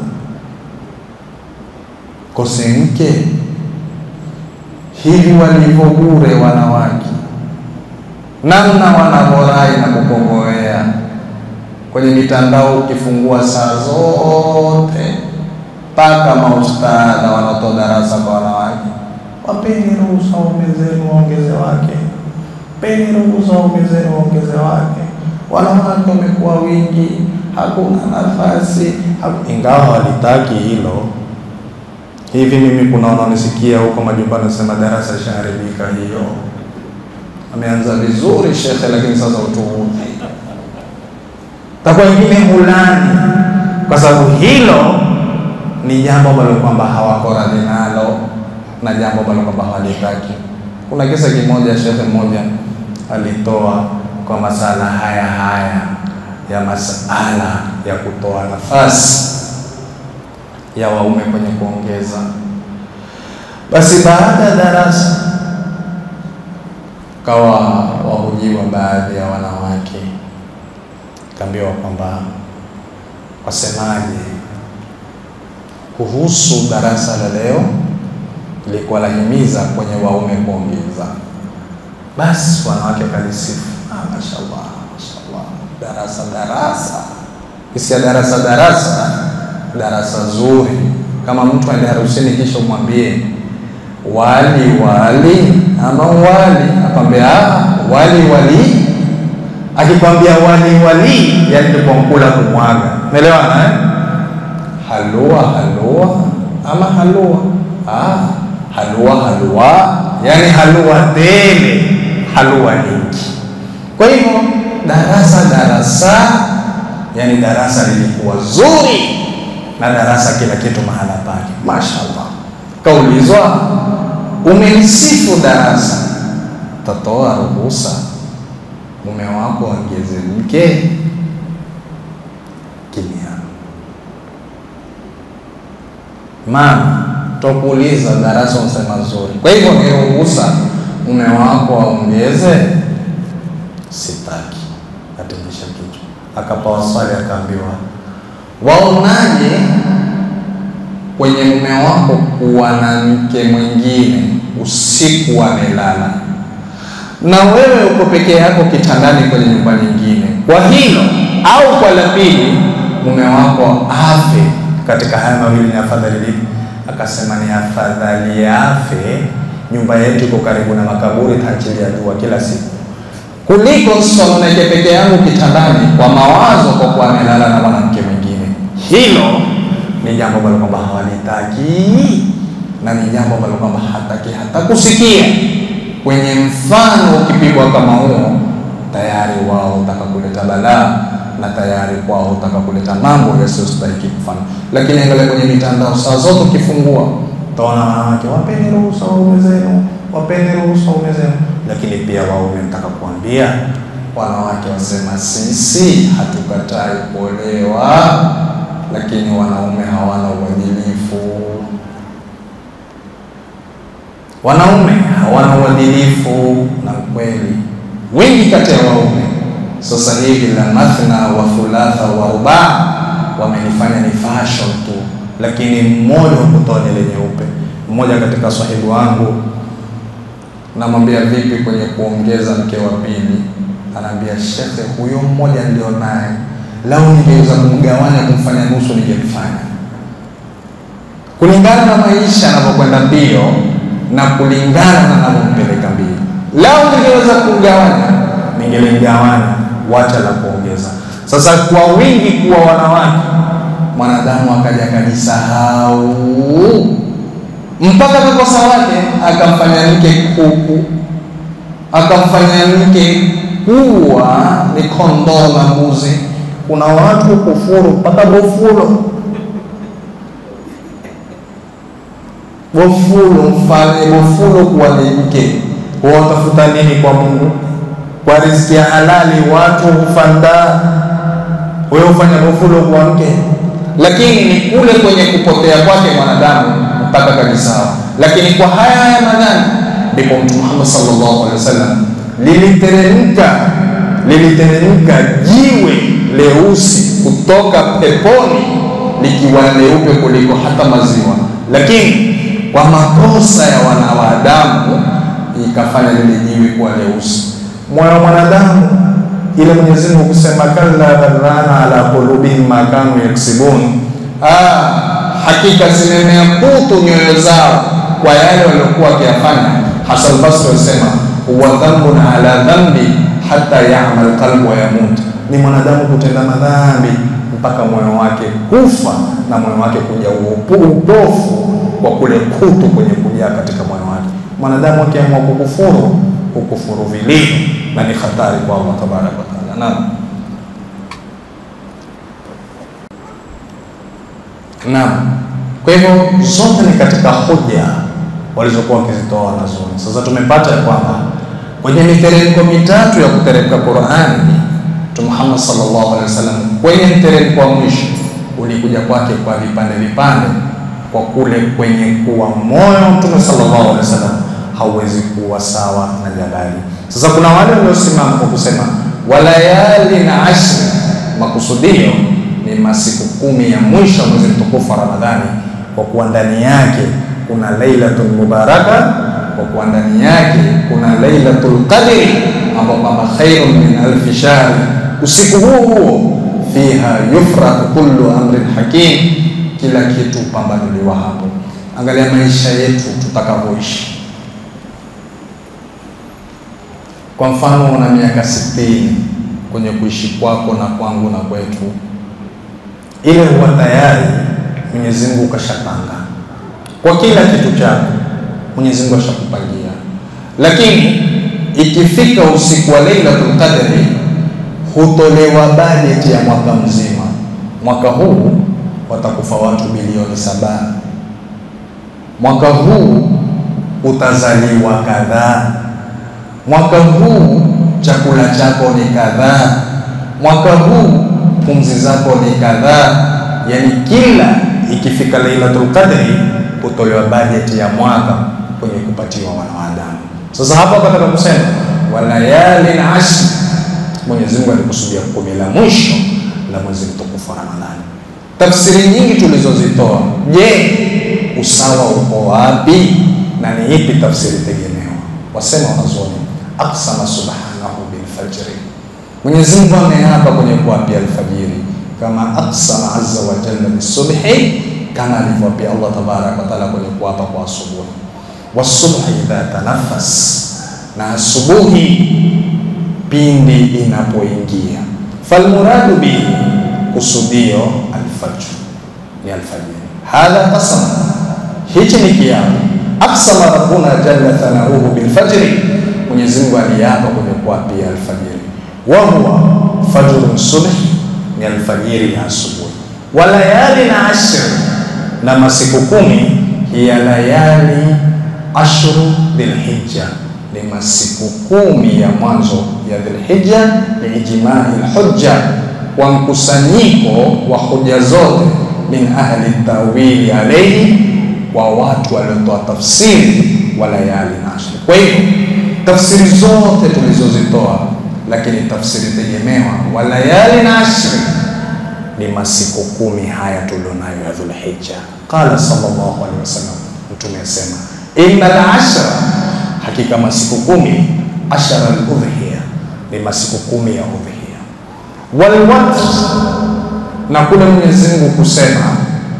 Kose mke hivi walivyo bure wanawake namna wanavorai na kukongoea kwenye mitandao, ukifungua saa zote mpaka maustadha wanaotoa darasa kwa wanawake, wapeni ruhusa waume zenu waongeze wake, peni ruhusa waume zenu waongeze wake. Wanawake wamekuwa wingi, hakuna nafasi haku... ingawa walitaki hilo. Hivi mimi kuna wanaonisikia huko majumbani nasema darasa ishaharibika hiyo ameanza vizuri shekhe, lakini sasa utuudhi takuwa wengine hulani, kwa sababu hilo ni jambo ambalo kwamba hawako radhi nalo. na jambo ambalo kwamba hawalitaki. Kuna kisa kimoja, shekhe mmoja alitoa kwa masala haya haya ya masala ya kutoa nafasi ya waume kwenye kuongeza. Basi baada ya darasa kawa wahojiwa baadhi ya wanawake, kaambiwa kwamba wasemaje kuhusu darasa la leo, lilikuwa lahimiza kwenye waume kuongeza. Basi wanawake wakalisifu, ah, mashallah mashallah, darasa darasa, kisia darasa darasa, darasa zuri. Kama mtu aende harusini kisha umwambie wali wali ama wali, akwambia wali wali. Akikwambia wali wali, yani ndipo mkula kumwaga, umeelewana eh? halua halua ama halua ah, halua halua, yani halua tele, halua nyingi. Kwa hivyo darasa darasa, yani darasa lilikuwa zuri na darasa kila kitu mahala pake, mashaallah. Kaulizwa, umelisifu darasa, tatoa ruhusa mume wako ongeze mke? Kimya. Mama, tokuuliza darasa unasema zuri, kwa hivyo ni ruhusa mume wako aongeze? Sitaki. Atingisha kichwa, akapawa swali, akaambiwa waonaje kwenye mume wako kuwa na mke mwingine usiku amelala na wewe uko peke yako kitandani kwenye nyumba nyingine, kwa hilo au kwa la pili, mume wako afe katika haya mawili, ni afadhali lipi? Akasema ni afadhali afe, nyumba yetu iko karibu na makaburi, taachilia dua kila siku, kuliko sononeke peke yangu kitandani kwa mawazo, kwa kuwa amelala na mwanamke mwingine. Hilo ni jambo ambalo kwamba hawalitaki na ni jambo ambalo kwamba hataki hata kusikia kwenye mfano ukipigwa kama huo, tayari wao utaka kuleta balaa na tayari kwao utaka kuleta mambo yasiyostahiki kufanya. Lakini angalia kwenye mitandao, saa zote ukifungua utaona wanawake, wapeni ruhusa waume zenu, wapeni ruhusa waume zenu. Lakini pia waume mtaka kuambia wanawake, wasema sisi hatukatai kuolewa, lakini wanaume hawana uadilifu wanaume hawana uadilifu. Na kweli wengi kati ya waume sasa hivi la mathna wa thulatha wa rubaa wamenifanya ni fashion tu, lakini mmoja hukutoa nywele nyeupe. Mmoja katika sahibu wangu namwambia vipi kwenye kuongeza mke wa pili, anaambia shekhe, huyo mmoja ndio naye, lau ningeweza kumgawanya kumfanya nusu ningefanya, kulingana na maisha yanavyokwenda mbio na kulingana na navyompeleka mbili. Lau ningeweza kugawanya, ningeligawanya, wacha la kuongeza. Sasa kwa wingi kuwa wanawake, mwanadamu akaja akajisahau mpaka kakosa wake akamfanya mke kuku, akamfanya mke kuwa ni kondoo na mbuzi. Kuna watu kufuru mpaka bofulo bofulo mfanye bofulo kuwa ni mke. Watafuta nini kwa Mungu? Kwa riziki ya halali watu hufanda, wewe ufanya bofulo kuwa mke, lakini ni kule kwenye kupotea kwake mwanadamu mpaka kabisa. Lakini kwa haya haya madhani ndipo Mtume Muhammad sallallahu alaihi wasallam liliteremka liliteremka jiwe leusi kutoka peponi likiwa leupe kuliko hata maziwa, lakini kwa makosa ya wanadamu ikafanya lile jiwe kuwa leusi. Moyo wa mwanadamu ile Mwenyezi Mungu kusema kalla barana ala qulubihim ma kanu yaksibun, ah, hakika zimemea kutu nyoyo zao kwa yale waliokuwa wakiyafanya. Hasan Basri alisema huwa dhambun ala dhambi hata yamal qalbu wa yamut, ni mwanadamu kutenda madhambi mpaka moyo wake kufa na moyo wake kuja upofu kwa kule kutu kwenye kujaa katika moyo wake. Mwanadamu akiamua kukufuru kukufuru vilivyo, na ni hatari kwa Allah tabaraka wa taala. Naam, naam. Kwa hivyo zote ni katika hoja walizokuwa wakizitoa wanazuoni. Sasa tumepata ya kwamba kwenye miteremko mitatu ya kuteremka Qur'ani, Mtume Muhammad sallallahu alaihi wasallam kwenye mteremko wa mwisho ulikuja kwake kwa vipande vipande, kwa kule kwenye kuwa moyo Mtume sallallahu alaihi wasallam hauwezi kuwa sawa na jabali. Sasa kuna wale waliosimama kwa kusema walayali na ashri, makusudio ni masiku kumi ya mwisho mwezi mtukufu wa Ramadhani, kwa kuwa ndani yake kuna lailatul mubaraka, kwa kuwa ndani yake kuna lailatul qadri, ambao kwamba khairun min alfi shahr. Usiku huu huo fiha yufraku kullu amrin hakim, kila kitu pambanuliwa hapo. Angalia maisha yetu tutakavyoishi. Kwa mfano, una miaka sitini kwenye kuishi kwako na kwangu na kwetu, ile huwa tayari Mwenyezi Mungu kashapanga kwa kila kitu chako, Mwenyezi Mungu ashakupangia. Lakini ikifika usiku wa Lailatul Qadri hutolewa bajeti ya mwaka mzima. Mwaka huu watakufa watu bilioni saba, mwaka huu utazaliwa kadhaa, mwaka huu chakula chako ni kadhaa, mwaka huu pumzi zako ni kadhaa. Yani kila ikifika Lailatul Qadri hutolewa bajeti ya mwaka kwenye kupatiwa wanadamu. Sasa hapa kataka kusema walayalin ashri, Mwenyezi Mungu alikusudia kumi la mwisho la mwezi mtukufu wa Ramadhani. Tafsiri nyingi tulizozitoa, je, usawa uko wapi na ni ipi tafsiri tegemewa? Wasema wanazuoni, aqsama subhanahu bil fajri, Mwenyezi Mungu ameapa kwenye kuapia alfajiri, kama aqsama azza wa jalla bisubhi, kama alivyoapia Allah tabaraka wa taala kwenye kuapa kwa asubuhi. Wasubhi idha tanafas, na asubuhi pindi inapoingia. Falmuradu bihi, kusudio alfajr, ni alfajiri. Hadha qasam, hichi ni kiapo. Aqsama rabbuna jalla thanauhu bilfajri, Mwenyezi Mungu aliapa kwenye kuapia alfajiri. Wa huwa fajrun subhi, ni alfajiri ya asubuhi. Wa layali na ashri, na masiku kumi, hiya layali ashru dhilhijja ni masiku kumi ya mwanzo ya Dhulhijja, liijmai lhujja, kwa mkusanyiko wa hoja zote, min ahli tawili alaihi, kwa watu waliotoa tafsiri wa layali na ashri. Kwa hivyo tafsiri zote tulizozitoa, lakini tafsiri tegemewa wa layali na ashri ni masiku kumi haya tulionayo ya Dhulhijja. Qala sallallahu alaihi wasallam, Mtume asema innal ashra hakika masiku kumi ashara al-udhiya ni masiku kumi ya udhiya. Walwatr, na kule Mwenyezi Mungu kusema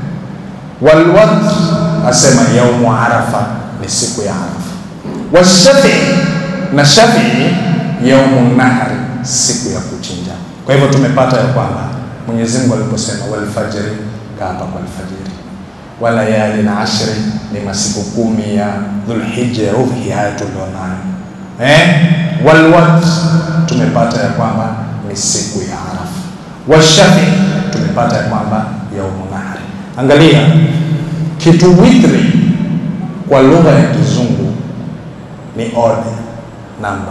walwatr, asema yaumu arafa ni siku ya Arafa. Washafi, na shafii yaumu nahri, siku ya kuchinja. Kwa hivyo tumepata ya kwamba Mwenyezi Mungu aliposema walfajri, kaapa kwa alfajiri walayali na ashri ni masiku kumi ya Dhulhijja ya udhi haya tulionayo. Eh, walwatr tumepata ya kwamba ni siku ya Arafa. Washafi tumepata ya kwamba yaumu nahri. Angalia kitu witri kwa lugha ya Kizungu ni odd number,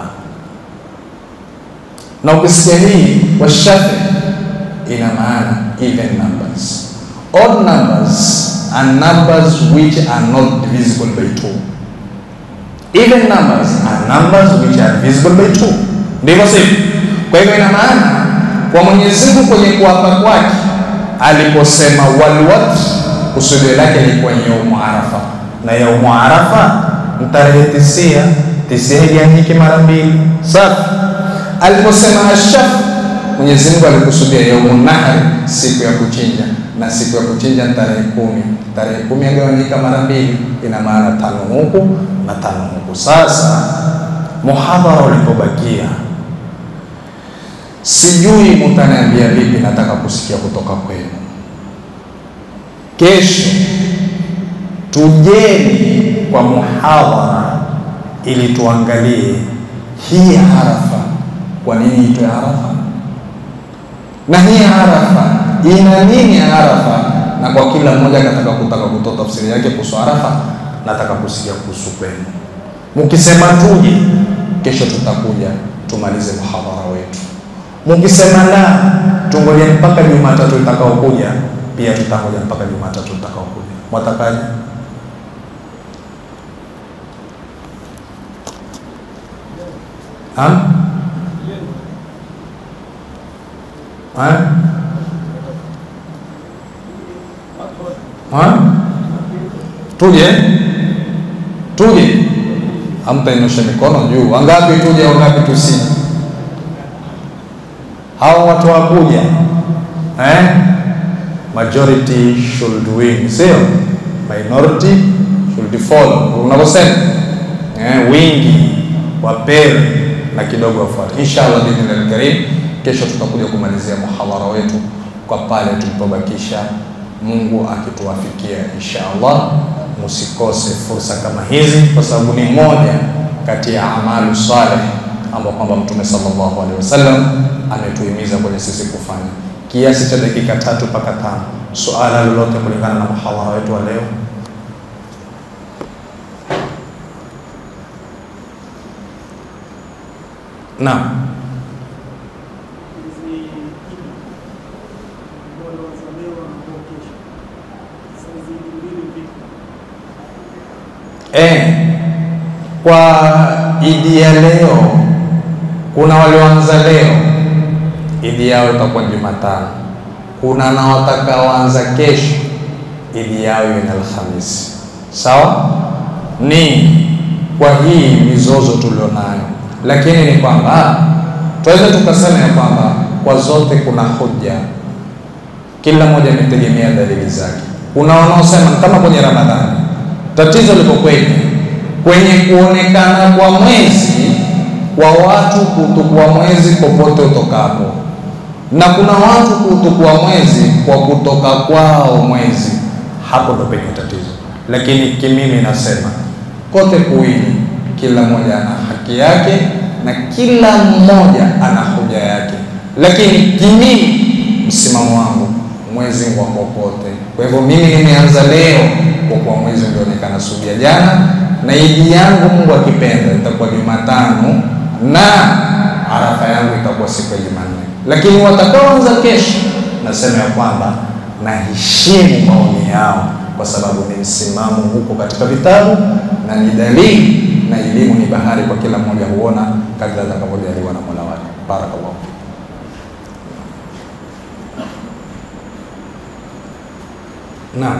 na ukisikia hii washafi ina maana even numbers. Odd numbers and numbers which are not divisible by two. Even numbers are numbers which are divisible by two. Ndivyo sivyo? Kwa hivyo ina maana kwa Mwenyezi Mungu kwenye kuapa kwake aliposema walwatr, kusudio lake lilikuwa yaumu Arafa, na yaumu Arafa ni tarehe tisia, tisia igawanyike mara mbili. Safi. Aliposema ashaf, Mwenyezi Mungu alikusudia yaumu nahri, siku ya kuchinja na siku ya kuchinja tarehe kumi. Tarehe kumi agawanyika mara mbili, ina maana tano huku na tano huku. Sasa muhadhara ulipobakia, sijui mutaniambia vipi, nataka kusikia kutoka kwenu. Kesho tujeni kwa muhadhara ili tuangalie hii Arafa, kwa nini itwe Arafa na hii Arafa ina nini Arafa, na kwa kila mmoja kataka kutaka kutoa tafsiri yake kuhusu Arafa, nataka kusikia kuhusu kwenu. Mkisema tuje, kesho tutakuja tumalize muhadhara wetu. Mkisema la, tungoje mpaka Jumatatu itakaokuja, pia tutangoja mpaka Jumatatu itakaokuja. Mwatakaje? Ha? Ha? Ha? Tuje? Tuje? Hamtainyosha mikono juu. Wangapi tuje, wangapi tusije? Hao watu wakuja eh? Majority should win, sio minority should fall. Unavyosema eh, wingi wapewe na kidogo wafuate. Inshallah biidhnillahil karim, kesho tutakuja kumalizia muhadhara wetu kwa pale tulipobakisha, Mungu akituwafikia inshallah. Msikose fursa kama hizi, kwa sababu ni moja kati ya amalu saleh ambao kwamba Mtume sallallahu alaihi wasallam ametuhimiza kwenye sisi kufanya, kiasi cha dakika tatu mpaka tano. Suala lolote kulingana na muhadhara wetu wa leo? Naam. Eh, kwa idi ya leo kuna walioanza leo, idi yao itakuwa Jumatano. Kuna na watakaoanza kesho, idi yao ni Alhamisi. Sawa, ni kwa hii mizozo tulionayo, lakini ni kwamba tunaweza tukasema ya kwamba kwa zote kuna hoja, kila mmoja ametegemea dalili zake. Kuna wanaosema kama kwenye Ramadhani tatizo liko kwenye kwenye kuonekana kwa mwezi kwa watu kutukua mwezi popote utokapo, na kuna watu kutukua mwezi kwa kutoka kwao mwezi. Hapo ndo penye tatizo. Lakini kimimi nasema kote kuwili, kila mmoja ana haki yake na kila mmoja ana hoja yake, lakini kimimi, msimamo wangu mwezi wa popote. Kwa hivyo mimi nimeanza leo kwa kuwa mwezi ulionekana subia jana, na idi yangu Mungu akipenda itakuwa Jumatano na arafa yangu itakuwa siku ya Jumanne. Lakini watakaoanza kesho, nasema ya kwamba naheshimu maoni yao, kwa sababu ni msimamo huko katika vitabu na ni dalili, na elimu ni bahari, kwa kila mmoja huona kadri atakavyojaliwa na Mola wake. Barakallahu Naam.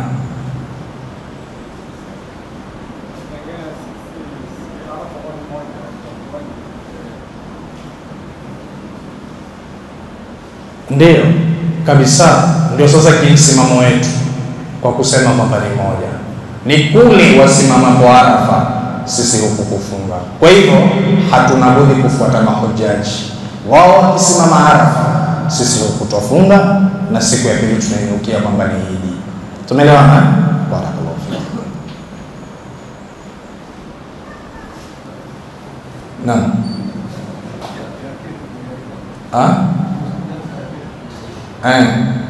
Ndiyo kabisa, ndio sasa kimsimamo wetu kwa kusema kwamba ni moja, ni kule wasimama kwa Arafa, sisi huku kufunga. Kwa hivyo hatuna budi kufuata mahujaji wao, wakisimama Arafa, sisi huku twafunga, na siku ya pili tunainukia kwamba ni Idi. Tumeelewana? Barakallahu fikum. Naam. Ah? Eh.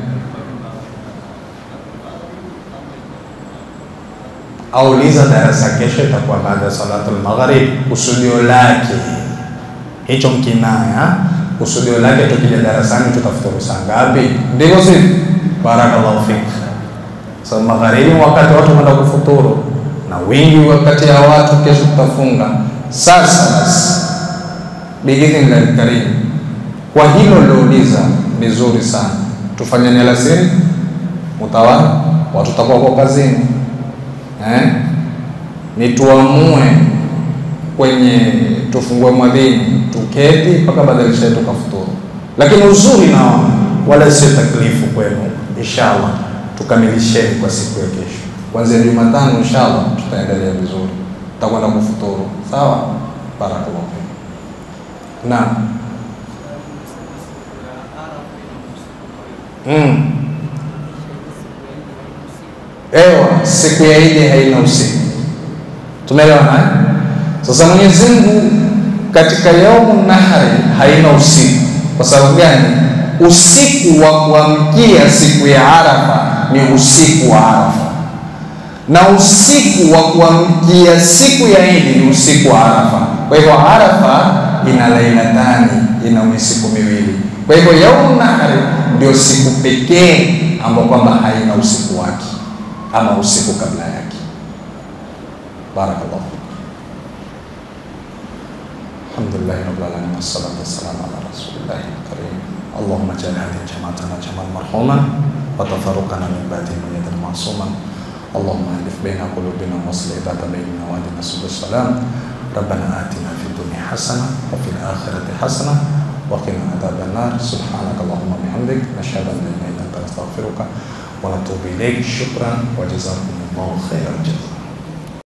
Auliza darasa kesho itakuwa baada ya salatul maghrib. Kusudio lake hicho mkinaya, kusudio lake tukija darasani tutafuturu saa ngapi? Ndivyo si? Barakallahu fik. So magharibi wakati watu wanaenda kufuturu na wingi wakati ya watu kesho tutafunga. Sasa basi, biidhnillahi karim, kwa hilo lilouliza vizuri sana, tufanyeni alasiri mutawala, watu tutakuwa kwa kazini eh? ni tuamue kwenye tufungue mwadhini tuketi mpaka badilisha tukafuturu, lakini uzuri nao wala sio taklifu kwenu, inshallah tukamilisheni kwa siku ya kesho, kuanzia Jumatano inshallah tutaendelea vizuri, tutakwenda kufuturu. Sawa, barakallahu fikum. Naam. Mm. Ewa, siku ya Idi haina usiku. Tumeelewana? Sasa Mwenyezi Mungu katika yaumu nahari haina usiku. Kwa sababu gani? Usiku wa kuamkia siku ya Arafa ni usiku wa Arafa, na usiku wa kuamkia siku ya Idi ni usiku wa Arafa. Kwa hivyo Arafa ina lailatani, ina usiku miwili. Kwa hivyo yaumu nahri ndio siku pekee ambayo kwamba haina usiku wake ama usiku kabla yake. Barakallahu fikum. Alhamdulillahi rabbil alamin wassalatu wassalamu ala rasulillahi karim. Allahumma ja'al hadhihi jama'atana jama'an marhuman wa tafarruqana min ba'dihi mayyitan ma'suman. اللهم الف بين قلوبنا واصل ذات بيننا واهدنا سبل السلام ربنا اتنا في الدنيا حسنه وفي الاخره حسنه وقنا عذاب النار سبحانك اللهم وبحمدك نشهد ان لا اله الا انت نستغفرك ونتوب اليك شكرا وجزاكم الله خير الجزاء